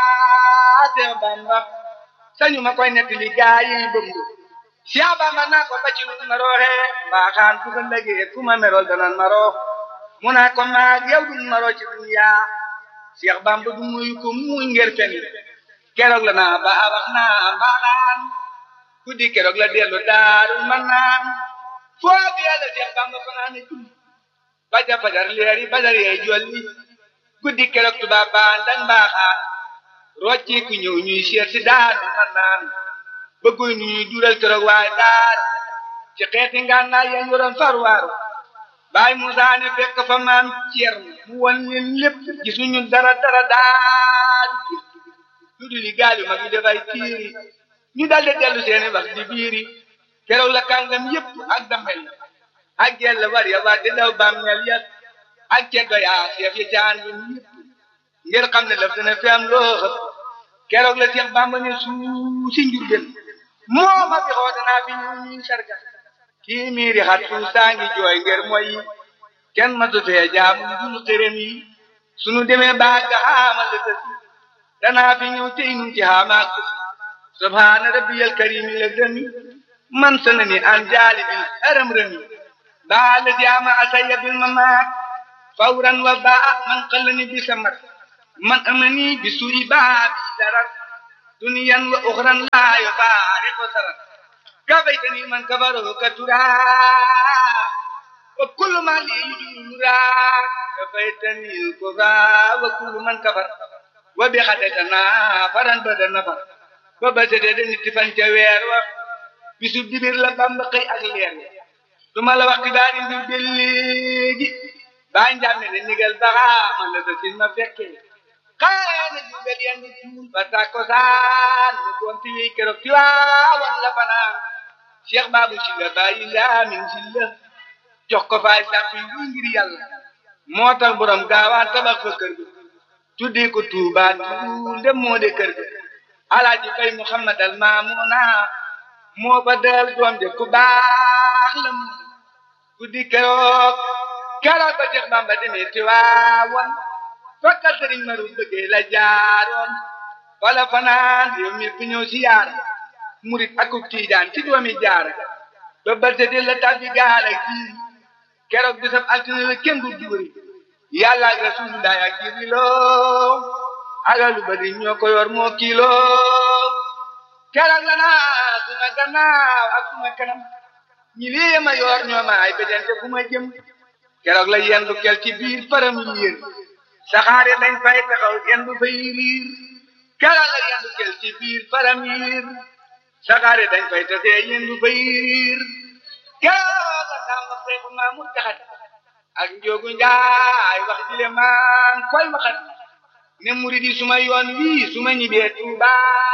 S1: Seex Bamba sañu ma koy nettali gaa yi bëmb Seex Bamba naa ko ba ci nu ma rooxe mbaaxaan ku ko ndëgee ku ma merol danan ma roo mu naa ko maag yow duñ ma roo ci dunya Seex Bamba du muy ko muy ngir fen keroog la naa ba wax naa mbaaxaan guddi keroog la dellu daaru man naan foo bi yàlla Seex Bamba fanaan ne julli baja fajar leeri badar yee jolli guddi keroog tubaab baan dañ mbaaxaan rocci ku ñëw ñuy seet si daaru man naan bëgguy nu ñuy dural keroog waaye daaru ci xeeti ngànnaay yeen yoroon farwaaru baay Musaa ne fekk fa maam Ceerno mu won leen lépp gisuñu dara dara daaru lu dul li gaal yu mag yi dafay tiiri ñu daldi dellu seeni wax di biiri keroog la kàngam yépp ak damel ak gella war ya war di daw bàmmeel ya ak ceddo yaa seef yi caan bi ñépp ngir xam ne laf dina fi am loo xëpp keroog la Seex Bàmba ne suu si Njurbel moo ma fi xoote naa fi ñuy sarga kii miiri xat fu saa ngi jooy ngir mooy kenn ma su fee jaamu dul xërëm yi sunu demee baa ga xaamal la tësi danaa fi ñëw tey nun ci xaamaak tësi subhaana rabbiyal karimi la gëmi man sanani an jaali bil haram rëmi baa la jaama asaya bil mamaat fawran wa baa man xallani bi samar man amani bi suu'i baabi darar duniyan wa uxran laa yufaariqu sarar kabaytani man kabaro katura wa kullu ma li yujura kabaytani kuba wa kullu man kabar wa bi xadetana faran bada nafar ba ba sede de nit fan ca weer wa bisu dibir la bamba xëy ak leer duma la wax xibaari mbir bi léegi baa njàmme ne nigal baxa man la sa sin ma fekkee xaana jubel yan di tuul ba takosaan mu gonti wi keroog ti waawan la fanaan cheikh babu si la bàyyi laamin si la jox ko faay sàpp yu ngir yàlla moo tax borom gaawaan tabax fa kër ga tuddee ko tuuba tuul dem moo de kër ga alaaji fay muhammad al maamuna moo fa dal doom de ku baax la mu guddi keroog keroog ba Cheikh Bamba demee Tiwaawan fakka sëriñ maru bëggee la jaaroon wala fanaan réew mi fi ñëw si yaar murit ak tiijaan ci doomi jaara ba balte de la tabbi gaal ak jiir keroog bisab altine la kenn du duuri yàlla ak rasulullah ak jiriloo agalu ba di ñoo ko yor moo kiiloo keroog la naa suma gannaaw ak suma kanam ñi lii ma yor ñoo ma ay bejante fu ma jëm keroog la yendu kel ci biir param yéen saxaare dañ fay taxaw yendu fay riir keroog la yendu kel ci biir param yiir saxaare dañ fay tasee yendu fay riir keroog la samba seeku maa mu taxat ak njóogu njaay wax jile maan koy waxat ne murid yi suma yoon wii suma ñibee Tuuba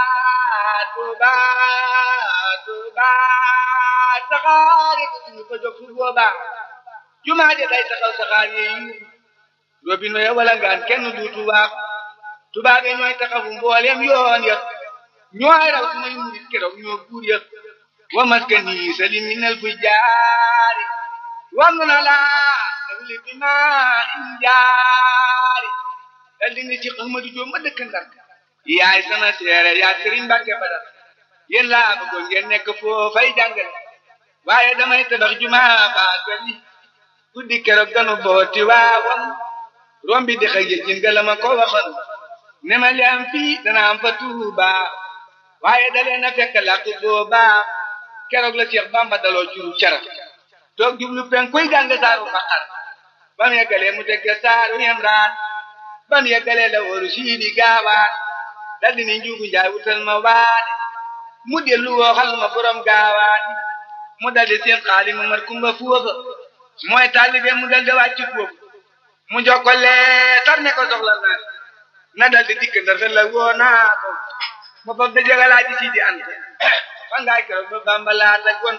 S1: Tuuba Tuuba saxaare ñu ko jóg fu boobaa jumaa ja day taxaw saxaar yi robino ya wala ngaan kenn duutu waax tubaab yi ñooy taxawu mboolem yoon ya ñooy raw sumay murid keroog ñoo buur ya wa maskani salim minal fujjaari wangu na laa dawli bi ma injaari dal di ne ci Ahmadu Jóob ma dëkk Ndar yaay sama seere yaa Sëriñ Mbàkke Badar yéen laa bëggoon ngeen nekk foofay jàngale waaye damay tabax jumaa baagali guddi keroog ganu booti waawoon rombi di xëy jën nga la ma ko waxoon ne ma li am fii dana am fa Tuuba waaye dalee na fekk làkk booba keroog la Cheikh Bamba daloo juru cara toog jublu pen koy jàng saaru Baqara ba mu yeggalee mu tegge saaru Imraan ba mu yeggalee la wóoru siidi gaawaan dal di ni njuugu njaay wutal ma waane mu dellu wooxal ma borom gaawaan mu dal di seen xaali ma mar kumba foofa mooy taalibe mu dal di wàcc foofu mu jox ko leetar ne ko soxla naa na dal di dikk ndar fe la woo naa ko ma fab da jagalaaji siidi anta fa ngaay keroog ba Bamba laata gon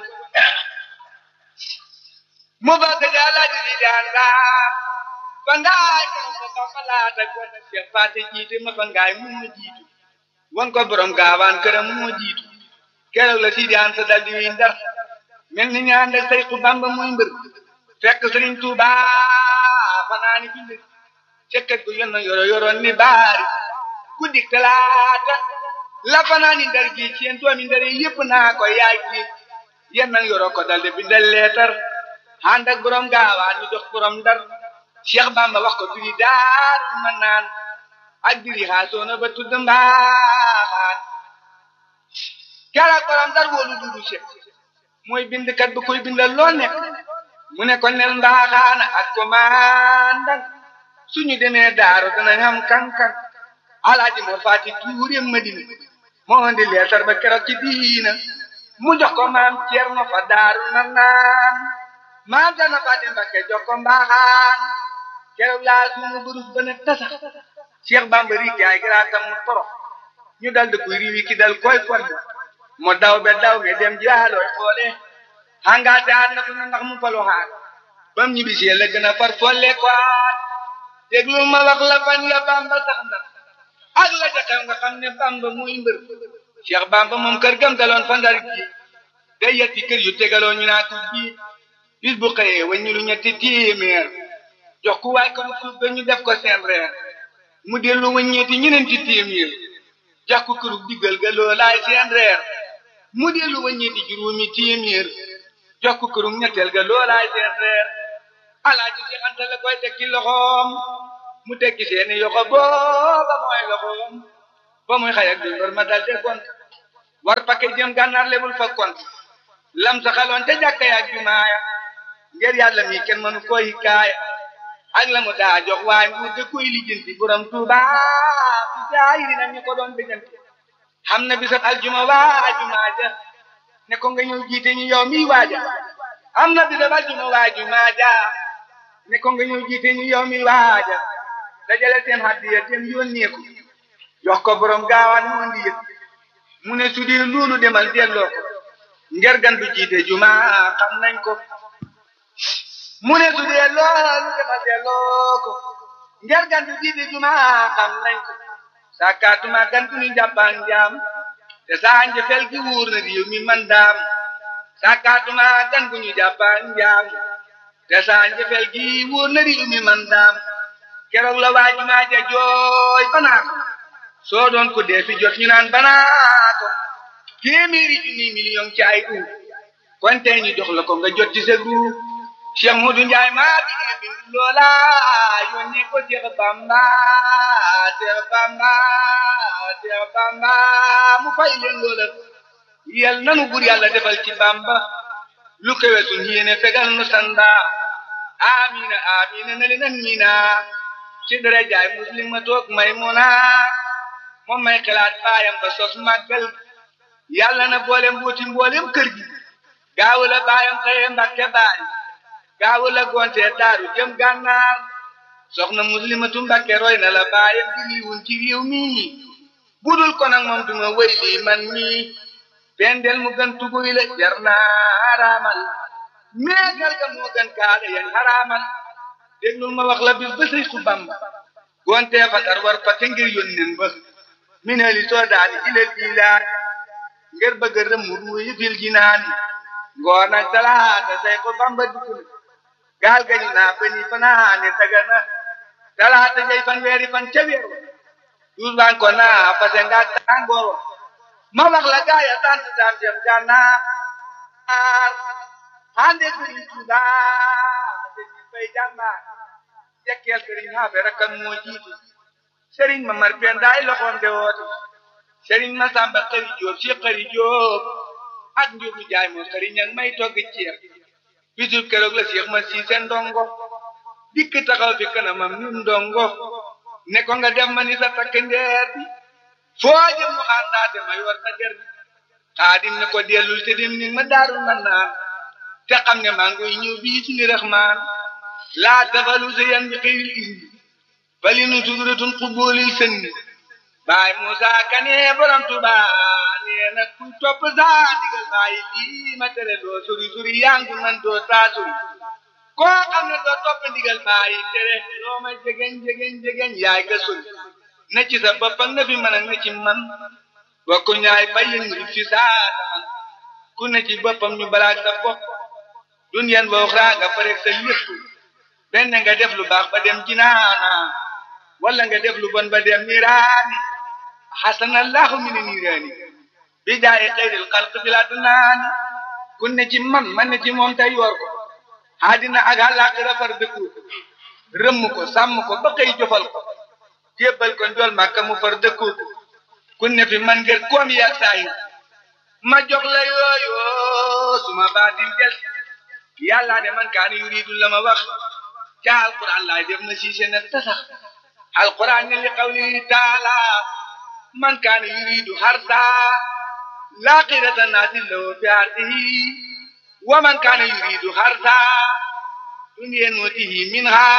S1: mu fab da jagalaaji siidi anta fa ngaay keroog ba Bamba laata gon Cheikh Faate jiite ma fa ngaay moo jiitu won ko borom gaawaan këram moo jiitu keroog la siidi anta dal di wiy ndar mel ni ñaan ak Seexu Bamba muy mbër fekk Sëriñ Tuuba fanaani fi mbir cekkat gu yonna yoro yoroon ni baari guddi talaata la fanaani ndar gi ci yéen doomi ndar yi yëpp naa ko yaay ji yéen nag yoro ko dalde bindal leetar ànd ak borom gaawaan ñu jox borom ndar Cheikh Bamba wax ko duri daar ma naan ak diri xaasoona ba tudd mbaaxaan keroog borom ndar woolu dudu Cheikh mooy bindkat bu koy bindal loo nekk mu ne ko nel mbaaxaana ak commandant suñu demee daaru danañ xam kan-kan alaaji moo faati tuure madina moo indi leetar ba keroog ci diina mu jox ko maam Ceerno fa daaru na naan maam Ceerno faati Mbakke jox ko mbaaxaan keroog laa suñu burus ba ne tasax Cheikh Bamba rik yaay giraatam mu torox ñu dal di koy riwi ki dal koy fonde mo daw be daw me dem jaalooy xoole hangaate aan na ko na ndax mu falu xaar bam ñibbisee la gën a far folle kwaat déglu ma wax la fan ya bamba sax ndax ak la ca xew nga xam ne bamba muy mbër cheikh bamba moom kër gam daloon fa ndar gi day yetti kër yu tegaloo ñu naa ko ji bis bu xëyee waññu lu ñetti téeméer jox ku waay ko mu suuf ba ñu def ko seen reer mu dellu waññeeti ñeneenti téeméer jox ko këru diggal ga loolaay seen reer mu dellu waññeeti juróomi téeméer jox ko këru ñetteel ga loolaay seen reer alaaji si anta la koy teg ci loxoom mu tekki seeni yoxo booba mooy loxoom ba muy xayak bi mbër ma dal de gont war pakke jëm gànnaar lebul fa kont lam sa xaloon te jàkka yaak jumaaya ngir yàlla mi kenn mënu koy hikaaya ak la mu daa jox waaye nguur de koy lijjanti borom tuuba fi jaayiri na ñu ko doon bëgganti xam na bisab aljuma waa jumaa ja ne ko nga ñëw jiite ñu yow mi waaja am na bisab aljuma waa jumaa ja ne ko nga ñëw jiite ñu yow mi waaja dajale seen hadiya tem yónnee ko jox ko borom gaawaan mu andi yëpp mu ne su dee loolu demal delloo ko ngir gan du jiite juma xam nañ ko mu ne su dee loolu demal delloo ko ngir gan du jiite juma xam nañ ko sakaatuma gan du ñu jàppaan jaam te saa njëfel gi wuur na réew mi man daam sakaatuma gan gu ñu jàppaan jaam te saa njëfel gi wuur na réew mi man daam keroog la waa jumaa ja jooy banaa ko soo doon ko dee fi jot ñu naan banaa ko téeméeri junni million ci ay u kon tey ñu jox la ko nga jot ci sa gu Cheikh Modou Ndiaye maa bi bind loola yónnee ko Cheikh Bamba Cheikh Bamba Cheikh Bamba mu fay leen loola yal nanu bur yàlla defal ci Bamba lu kawe suñ yéene fegal nu sanda amina amina na leen amina ci dara jaay muslim ma toog may muna moom may xalaat baayam ba sos màggal yàlla na boole mbooti mboolem kër gi gaawu la baayam xëye mbàkke baay gaawu la gonte daaru jëm gànnaar soxna muslimatu mbàkke roy na la baayam di liiwun ci réew mi budul ko nag moom duma wëy lii man mi pendel mu gën tuguy la jar naa haraamal meegal ga moo gën kaale yan haraamal déglul ma wax la bis ba sëy ku bamba gonte fatar war fa te ngir yónneen ba mineli soodaani ilal ilaah ngir bëgg rëm ruuyi fil jinaani ngoon ak talaata say ko bamba dikul gaal gañu naa bani fanaane tagana talaata jay fan weeri fan ca weer wa duus baan ko naa fase nga tàngoor wa ma wax la gaaya tant daan dem gànnaar hande sëriñ Tuuba dañu fay jàmbaar jekkeel sëriñ xaafe rakkam moo jiitu sëriñ ma mar pen daay loxoom de woote sëriñ ma sàmba xëri jóob si xëri jóob ak njubu jaay moo xëri ñang may togg ceeb bisub keroog la Cheikh ma siise ndongo dikk taxaw fi kanamam ni ndongo ne ko nga def ma ni sa takk ndeer bi foo jëm mu àndaate ma yor sa der bi xaadim ne ko dellul te dem ni ma daarul man naan te xam ne maa ngi ñëw bii ci ni raxmaan laa tafalu sa yan bi xëyril ismi bali nu suduratun xubboolil sënni baay Musa Kane borom Tuba nee na ku topp saa digal bàyyi lii ma tere doo suri suri yangu man doo saa suri koo xam ne doo topp ndigal bàyyi tere loo ma jegeñ jegeñ jegeñ yaay ga suri na ci sa bopp ak na fi man ak na ci man bokku ñaay bayin murid fi saa man ku ne ci boppam ñu balaag sa bopp dunyan ba uxraa nga parek sa lépp benn nga def lu baax ba dem jinaana wala nga def lu bon ba dem niiraani xasanallahu min niiraani bi jaayi xayril xalq fi la dunaani ku ne ci man man ne ci moom tey yor ko àddina ak àllaaxira far dëkku rëmm ko sàmm ko ba xëy jofal ko jébbal ko njool màkka mu far dëkku ko ku ne fi man ngir koom yi ak saay ma jox la yooyu suma baatin des yàlla ne man kaani yuriidu la ma wax ca alquran laay def na siise na tasax alquran ne li qawlihi taala man kaana yuriidu harsa laaxirata naasi lahu fi ardihi wa man kaana yuriidu harsa dunya nuutihi minha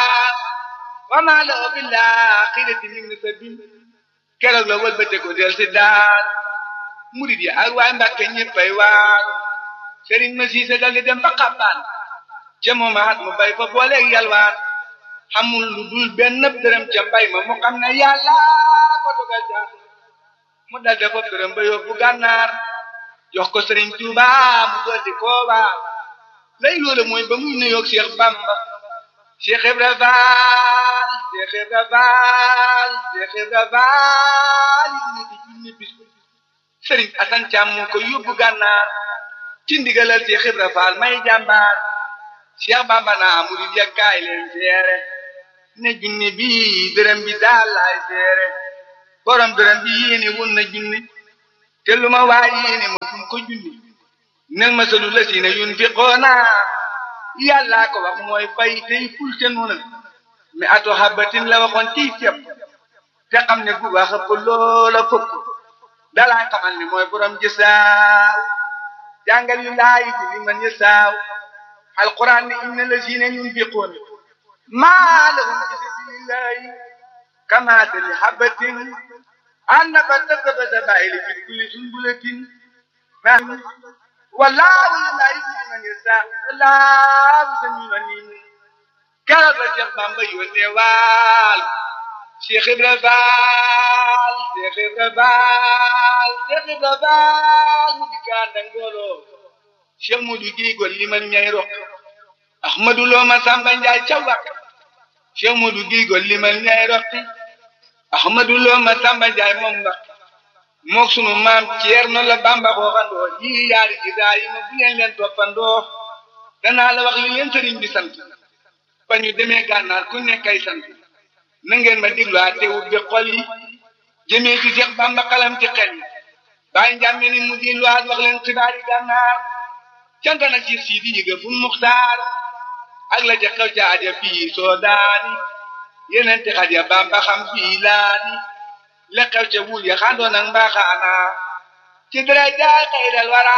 S1: wa ma lahu fi laaxirati min nasabin keroog la wëlbate ko del si daal murid yi ak waay Mbàkke ñëppay waar sëriñ ma siise dal di dem ba xabbaan ca moomaat mu bay fa booleeg yalwaan xamul lu dul benn dërëm ca mbay ma mu xam ne yàlla ko dogal jaar mu dal dafa dërëm ba yóbbu gànnaar jox ko sëriñ Tuuba mu dool di kooba lay loolu mooy ba muy nuyoog Cheikh Bamba Cheikh Ibra Faal Cheikh Ibra Faal Cheikh Ibra Faal yi ne di junni bis sëriñ Asan Caam moo ko yóbbu gànnaar ci ndigalal Cheikh Ibra Faal may jàmbaar Cheikh Bamba naa murid ya kaay leen seere ne junne bi dërëm bi daal laay seere borom dërëm bi yéene wun na junne te lu ma waay yéene ma fun ko junne nel masalu la si ne yunfiqoona yàllaa ko wax mooy fay tey ful te noonu mi ato habatin la waxoon ciy ceeb te xam ne gu baax ëpp loola fukk dalaa xamal ne mooy borom jësaaw jàngal yu laayi bi li man yësaaw alquran ne inna lazina yunfiqoon maa lahum fi sabilillahi kamathali habatin annabat sabata bayli fi kulli sunbulatin wallahu la yuhibbu man yasha wallahu samiun alim keroog la Cheikh Bamba yónnee waal Cheikh Ibra Faal Cheikh Ibra Faal Cheikh Ibra Faal mu di kaan ak mbooloo Cheikh Modou Guèye gol li man ñay rok Ahmadou Lo ma Samba Njaay ca wak Cheikh Modou Guèye gol li man ñay rokki Ahmadou Lo ma Samba Njaay moom mbak mook sunu maam Ceerno la Bamba xooxandoo yii yaari Ibrahima bu leen leen toppandoo danaa la wax li leen sëriñ bi sant ba ñu demee gànnaar ku nekkay sant na ngeen ma déglu te ubbi xol yi jëmee ci Seex Bamba xalam ci xel yi bàyyi njàmme ni mu di luwaat wax leen xibaari gànnaar cant nag ci siidi yëga fu muxtaar ak la ca xew ca aja fii soo daani yeneen ti xaja Bamba xam fii laani la xew ca wuul ya xandoon ak mbaaxaana ci daraja xayral wara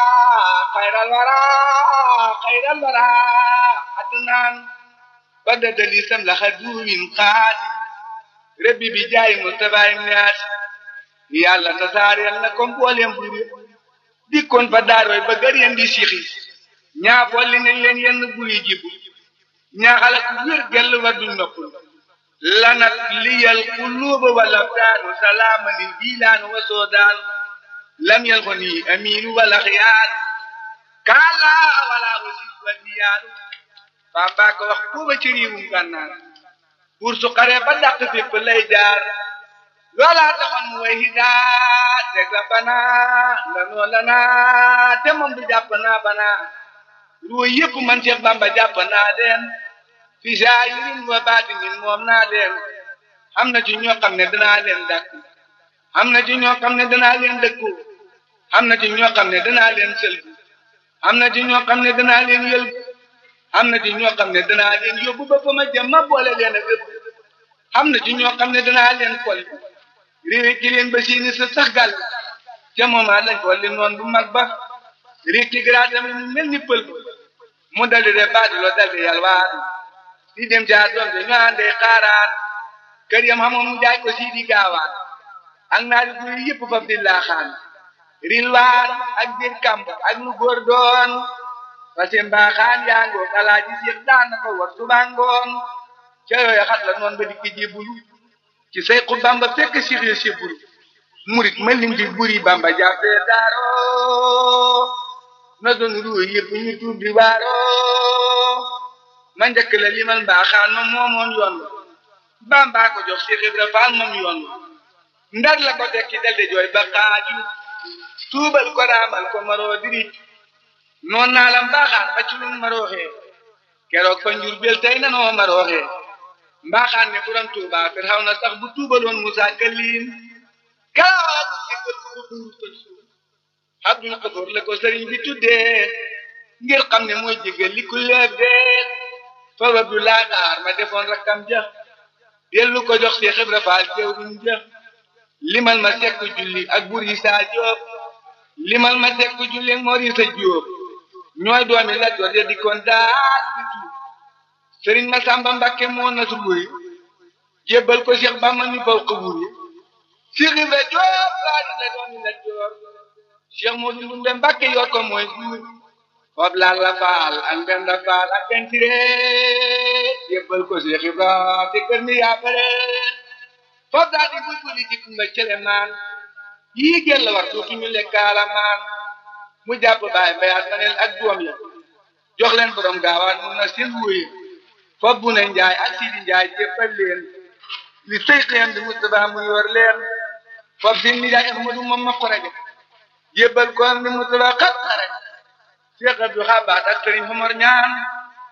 S1: xayral wara xayral wara adnaan ba dadali sam la xaduwin xaadi rabbi bi jaay Mustafa ibn Aasi yàlla tasaareel na ko mboolem bu dikkoon fa daarooy ba gër yeen di sixi ñaa folli nañ leen yenn buy jibu ñaa xala ku wér gell wa du noppul lanat liyal quluuba wal abdaanu salaaman lil biilaan wa soodaan lam yal ko nii amiinu wala xiyaar kaala wala wasit wa niyaaru Bamba ko wax kuuba ci riiwum gànnaar pour su xare ba dàq fépp lay jaar loolaa taxoon mu way hidaat teg la banaa lanoo lanaa te moom du jàpp naa banaa ruwa yëpp man Cheikh Bamba jàpp naa leen fi zaahirin wa baatinin moom naa leen am na ci ñoo xam ne danaa leen dàkk am na ci ñoo xam ne danaa leen dëkku am na ci ñoo xam ne danaa leen sëlbu am na ci ñoo xam ne danaa leen yëlbu am na ci ñoo xam ne danaa leen yóbbu ba fa ma jëm ma boole leen ak yëpp am na ci ñoo xam ne danaa leen kol réew ci leen ba siini sa sax gàll ca moomaat lañ ko li noon bu mag ba réew ci graatam mu mel ni pël ba mu daldi de baadi loo daldi yalwaan di dem ca doom de ñu àndee xaaraan kër yam xamoon mu jaay ko sii di gaawaan ak naari guy yëpp faf di laaxaan rilwaan ak biir kamb ak lu góor doon parce que mbaaxaan yaa ngoog alaaji Seex daan na ko war suba ngoon ca yooyu xat la noonu ba dikk jébbulu ci Seexu Bamba fekk Seex ya sébbulu murit ma lim di buri Bamba jàppee daaro na doon ruuy yëpp ñu tuub di waaro ma njëkk la limal mbaaxaan ma moomoon yoon Bamba ko jox Seex Ibra Faal moom yoon ndar la ko tekki daldi jooy ba xaaju tuubal ko raamal ko maroo diri noon naa la mbaaxaan ba ci lu marooxee keroog fa njur bel tey nanoo marooxee mbaaxaan ne buram tuuba fir xaw na sax bu tuubaloon Musa Kalim keroog jëkkal ko ko duur ko suuf Abdul Xafoor la ko sëriñ bi tuddee ngir xam ne mooy jégal li ku leeb dee fa wabdu laa xaar ma defoon rakkam ja dellu ko jox Seex Ibra Faal jëwriñ ja limal ma sekk julli ak bur yi saa Jóob limal ma sekk julli ak Mor yi sa Jóob ñooy doomi la jot ya dikkoon daal di tuub sëriñ Masamba Mbàkke moo na su buri jébbal ko Cheikh Bamba ñu baw ko buri Cheikh Ibra Jóob laa di la doomi la joor Cheikh Modou Ndumbe Mbàkke yor ko mooy buur foofu laal la faal ak Mbenda faal ak Kentire jébbal ko Cheikh Ibra te kër mi yaa bare foofu daal di buy buri ci kumba cele maan yii gën la war dootuñu lekkaala maan mu jàpp baay mbayaat manel ak doom ya jox leen borom gaawaan mun na seen wóoye foofu bu ne njaay ak sidi njaay jéppal leen li sëy xiyam di Mustafa mu yor leen foofu seen nijaay Ahmadu moom ma xorege jébbal ko am di Mustafa xat xare Cheikh Abdou Xabaat ak Sëriñ Omar ñaan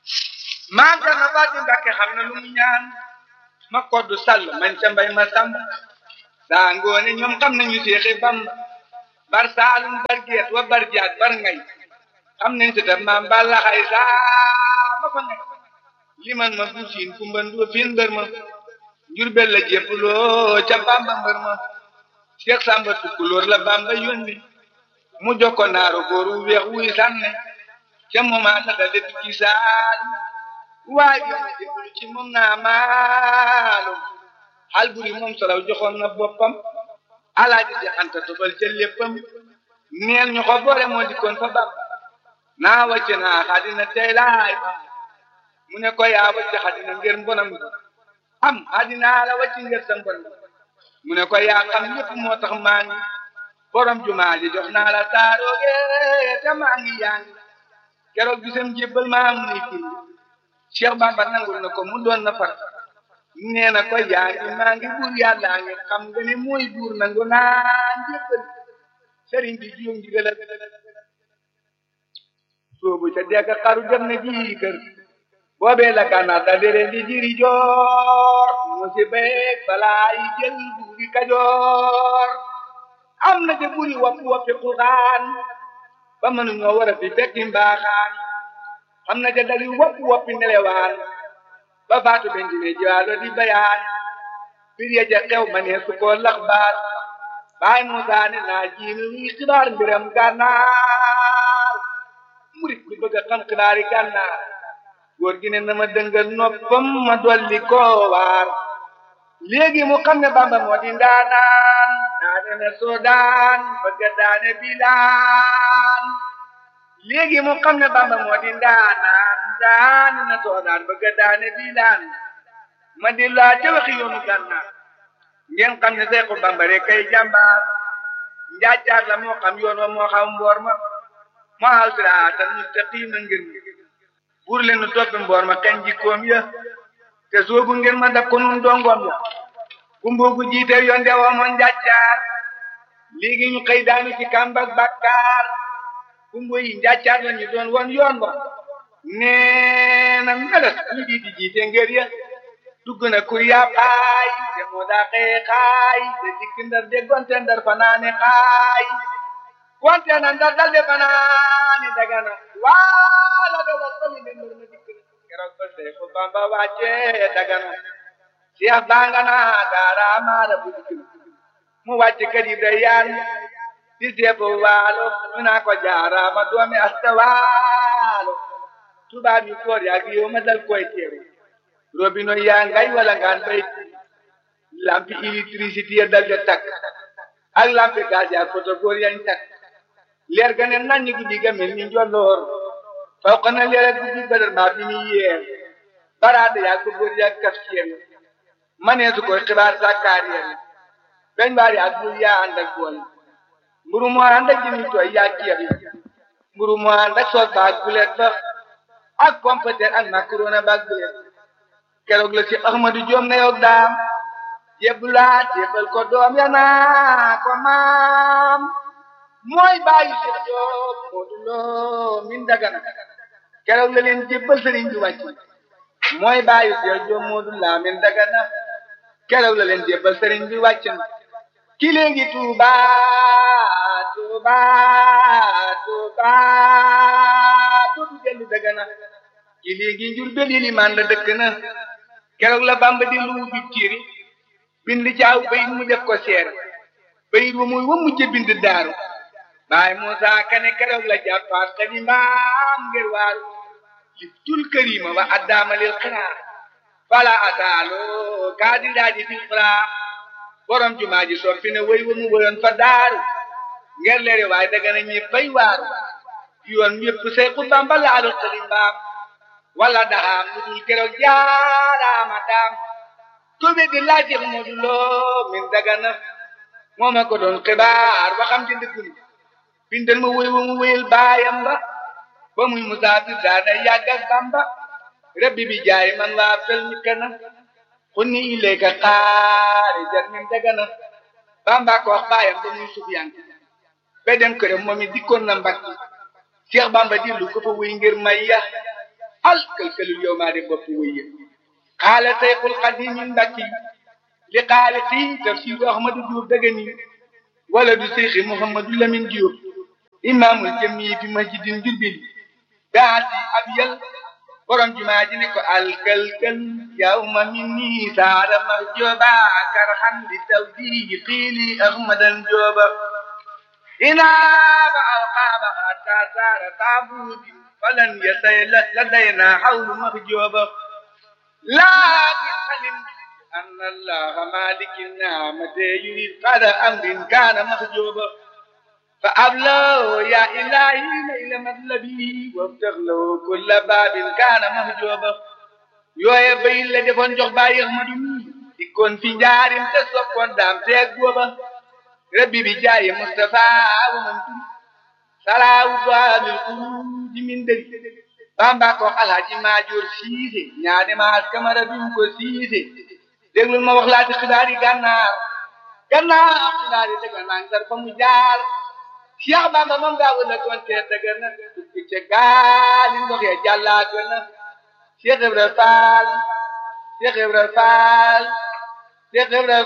S1: maam ta na baati Mbàkke xam na lu mu ñaan ma koddu sàll mañ ca mbay ma sàmb saa ngoone ñoom xam nañu seexi Bamba bar saalum bar geet wa bar jaat bar ngay xam nañ si tam maam balla xay saa ma fa ngay liman ma bu siin kumba ndu fiin mbër ma njurbel la jéppuloo ca Bamba mbër ma Seex Samba Tukulóor la Bamba yónni mu jokko naaru góor wu weex wuy sànne ca moomaa la dale tukki saal waaye yoon jébbalu ci moom naa maalum xal buri moom solaw joxoon na boppam alaaji si anta tobal ca léppam neel ñu ko boole moo dikkoon fa Bamba naa wàcce naa xadina tey laay mu ne ko yaa wàcce xadina ngir mbonam am xadina la wàcce ngir sa mbon mu ne ko yaa xam lépp moo tax maa ngi borom jumaa ji jox naa la taarooge te maa ngi yaa ngi keroog bisam jébbal maa am nay kii Cheikh Bamba nangul na ko mu doon na far nee na ko yaa ngi maa ngi buur yàlla ngi xam nga ne mooy buur nangu naa njébbal sëriñ bi juum ndigal soobu ca degg xaru dem na ji kër boobee la gànnaar da dere di jiri joor mu si beeg balaa yi jël buuri kajoor am na ca buri wappi wappi xuxaan ba mënuñoo war a fi fekki mbaaxaan am na ca dari wappi wappi nelewaan ba faatu bentine jiwaalo di bayaan bir ya ja xew ma ne su ko lax baar baay Musaa ne naa jiinu wi xibaar mbiram gànnaar murit bi bëgg a xam xibaari gànnaar góor gi ne na ma dëngal noppam ma dolli koo waar léegi mu xam ne Bamba moo di ndaanaan daane na soodaan bëgg a daane bilaan léegi mu xam ne Bamba moo di ndaanaan daane na soodaan bëgg a daane bilaan ma di laa ca waxi yoonu gànnaar ngeen xam ne Seexu Bamba rek kay jàmbaar njaajaar la moo xam yoon wa moo xam mboor ma moo xaw siraatal mustaqiima ngir mi buur leen nu toppi mboor ma kañ jikkoom ya te soobu ngeen ma daf ko nun dongoom ya kumboogu jiite yoon de woo moon njàccaar léegi ñu xëy daanu ci kàmbak bàkkaar kumbo yi njàccaar la ñu doon woon yoon wa nee na meles ñu di di jiite ngër ya dugg na kur yaa xaay te moo daa xëye xaay te dikk ndar de gonte ndar fanaane xaay gonte na ndar dal de fanaane dagana waala de war sali de mbër ma dikk keroog ba Seexu Bamba wàcce dagana Seex bangana daara maara bu dikk mu wàcce kër yi da yaan di seefu waalo ñu naa ko jaaraama doomi asta waalo tubaab yu koor yaa gi yow ma dal koy teeru robino yaa ngay wala ngaan bay lampi électricité ya dal de takk ak lampi gaz yaa photo góor yañ takk leer ga ne naññ guddi ga mel ni njolloor faw na leer ak guddi badar maa bi ni yeer baraade yaa ko góor yaa kaf seen manee su koy xibaar sàkkaar yeen beñ baar yaa gul yaa ànd ak bool mburu moo ànd ak jëmi tooy yaa ceeb mburu moo ànd ak soos ba ak bulet ba ak pompeter ak macaroni ba ak bulet keroog la ci Ahmadu Joom na yow daam jébbulaat jébbal ko doom ya naa ko maam mooy bàyyi Seex Joob Moodu Lo min dagana keroog la leen jébbal sëriñ bi wàcc mooy bàyyi Seex Joob Moodu La min dagana keroog la leen jébbal sëriñ bi wàcc na ki léegi Tuuba Tuuba Tuuba dootu dellu dagana ki léegi Njurbel yi limaan la dëkk na keroog la Bamba di lu bi tiiri bind caaw bayit mu def ko seer bayit wa muy wa mujj bind daaru baay Muusa Kane keroog la jàppaat xalimaam ngir waaru li tul karima wa addaama lil xiraa fala ataalo kaadi daaji fil xiraa borom jumaa ji soppi ne way wa mu woyoon fa daaru ngir leere waaye daga na ñëppay waaru yoon yëpp Seexu Bamba laalu xalimbaam wala daxaam lu dul keroog jaaraama daam tobe di laaj Seex Moodu Lo min dagana moo ma ko doon xibaar waxam ci dëggul bindal ma wéy wa mu wéyal baayam ba ba muy musaafir daana yàgg ak Bamba rabbi bi jaay man waa fel mi kana xunni ilayka xaarijan min dagana Bamba ko wax baayam ba muy sufyaan ba dem këram moom it dikkoon na mbakki Seex Bamba dillu ko fa wéy ngir may ya al kalkalul yow maa de bopp wëyye xaala sayxul xadimi mbakki li xaaliqi tafsiru ahmadu Diop dëgëni wala du seyxi Mouhamadou Lamine Diop imaamul jami fi masjidin jurbil daati ab yal borom jumaa ji ne ko alkalkal yawma minni saara ma jooba karhan li tawdi qiili ahmadan jooba inaaba alqaaba hatta saara taabuudi falan yasay ladayna hawlu mahjooba laakin alim أن الله مالك النعمة يريد قد أمر كان محجوبا فأبلغ يا إلهي ليل مطلبي وافتح له كل باب كان محجوبا yooye bay la defoon jox bàyyi Ahmadu mi dikkoon fi njaarim te soppoon daam teeg booba rabbi bi jaaye Mustafa wa man turi salaawu baabil xuruuji min dëri Bamba ko alhaji Maajoor Siise ñaane maas kamara bi mu ko siise déglul ma wax laati xibaar yi gànnaar gànnaar xibaar yi dëgg naa ngi fa mu jaar Cheikh Bamba moom daa wala doon tee dëgg na dugg ca gaali ndox ya jàllaat na Cheikh Ibra Fall Cheikh Ibra Fall Cheikh Ibra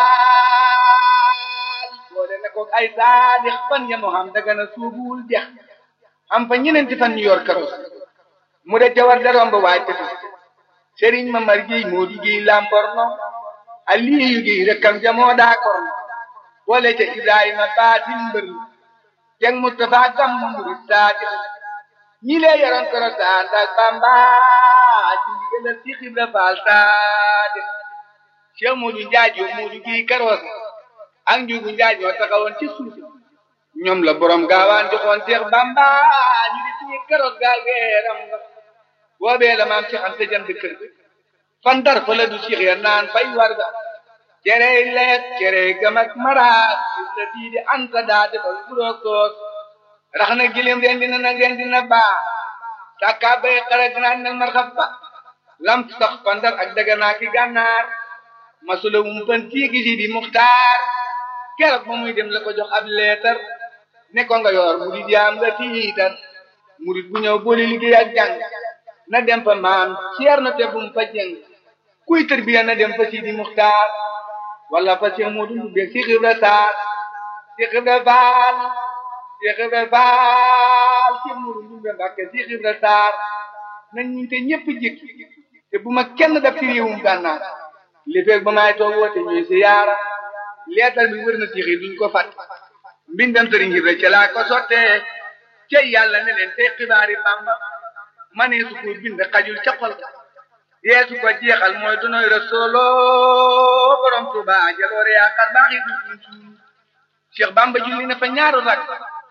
S1: Fall boole na ko ay saadix fan ya moo xam dëgg na suubul jeex am fa ñeneenti fan ñu yor karos mu de jawar da romb waay tefes sëriñ Mamar Géey moo di géey Lamborno Aliyu Géey rekkam jamoo daa korno boole ca Ibrahima baatin mbër jeng Mustafa gam murid saati ñi lee yoroon koro saan ak Bamba ci ndigalal ci Ibra Faal saati Cheikh Moodu Njaay yoo Moodu Géey karoos ak njugu Njaay ñoo taxawoon ci suuf ñoom la borom gaawaan joxoon Cheikh Bamba ñu di ci karoos gaal geeram nga boobee la maam Cheikh Anta jënd kër fan dar fa la du Cheikh ya naan fay warga cerey leet cerey gam ak maraat la diidi anta daa defal buroog toos rax na gilim rendi na nag rendi na baa sàkkaa bay xara ganaar nag marxab ba lam sax fan dar ak daganaa ki gànnaar masula wumpan tiigi si di muxtaar keroog ba muy dem la ko jox ab leetar ne ko nga yor murid yaam nga tiitar murid bu ñëw boole liggéey ak jàng na dem fa maam ceer na te bum fa jëng kuy tërbiya na dem fa Sidi Muxtaar wala fa Cheikh Modou Ndoumbé Cheikh Ibra Sarr Cheikh Ibra Faal Cheikh Ibra Faal Cheikh Modou Ndoumbé Mbàkke Cheikh Ibra Sarr nañ ñu te ñëpp jik te bu ma kenn daf ci réewum gànnaar li feeg ba maay toog woote ñuy si yaara leetar bi wër na Cheikh yi duñ ko fat mbindam sëriñ Ibra ca laa ko sottee cey yàlla ne leen tey xibaari Bamba mane su ko bind xajul ca xol yeesu ko jeexal mooy dunoy rasoolo borom tuba jaloore yaakaar baax yi du suñ Cheikh Bamba julli na fa ñaaru rak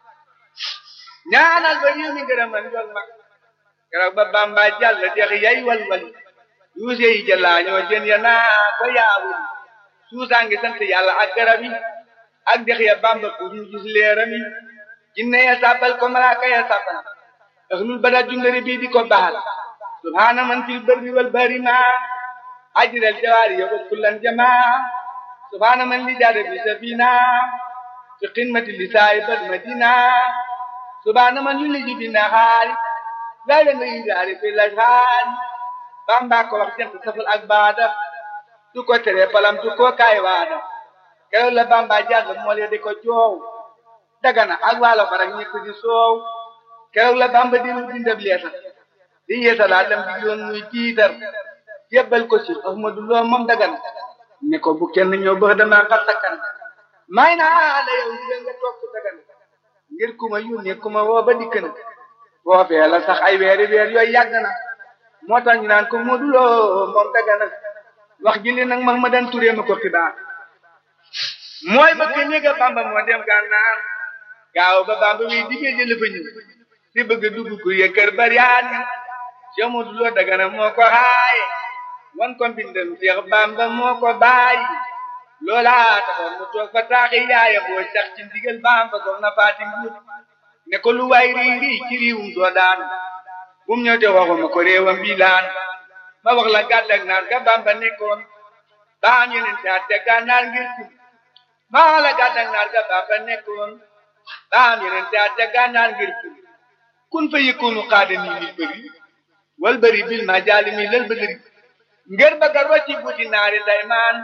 S1: ñaanal ba réew mi gërëmal jol mag keroog ba Bamba jàll dex yay walwal yuuse yi jëlaa ñoo jën ya naa ko yaawul suusaa ngi sant yàlla ak garab yi ak dex ya Bamba pour ñu gis leeram yi jinne ya sàbbal ko malaaka ya sàbbal ahlul bada jundari bii di ko baal subhaana man fil barri wal bahri ma ajral jawaari ya wa kullan jamaa subhaana man li jaada bi safina fi qimati li saahibal madina subhaana man yuliju bi nahaari layla nga yidaari fi lajhaari bamba ko wax jant safal ak baada du ko tere palam du ko kaay waada keroog la bamba jàll mool ya di ko joow dagana ak waalo farak ñëpp di soow keroog la bamba di lu bindab leetar di yeesalaat lam digloon muy jiitar jébbal ko ci ahmadu loo moom dagan ne ko bu kenn ñëw bëx dama xar sakkan may naa la yow di nga toog dagan ngir ku ma yónnee ku ma woo ba dikk na foofee la sax ay weeri weer yooyu yàgg na moo tax ñu naan ko Moodu Lo moom dagana wax ji li nag mag ma dan turee ma ko xibaar mooy bëgg néega bamba moo dem gànnaar gaaw ba bamba wi digee jële fa ñëw si bëgg dugg ku ye kër bariyaan Cheikh Moodu Lo dagana moo ko xaaye wan ko mbindam Cheikh Bamba moo ko bàyyi loola taxoon mu toog fa taaxi yaaya boo sax ci ndigal Bamba soxna Faati Mbuur ne ko lu waay rii rii ci riiwum soo daan bu mu ñëw te waxuma ko réewam bii laan ma wax la gàddak naar ga Bamba nekkoon baam yeneen taat te gànnaar ngir kun maa la gàddak naar ga Bamba nekkoon baam yeneen taat te gànnaar ngir kun kun fa yëkkoonu xaada nii nit bëri wal bëri bil ma jaali mi lal bëgëri ngir bëgga rocci buddi naari daymaan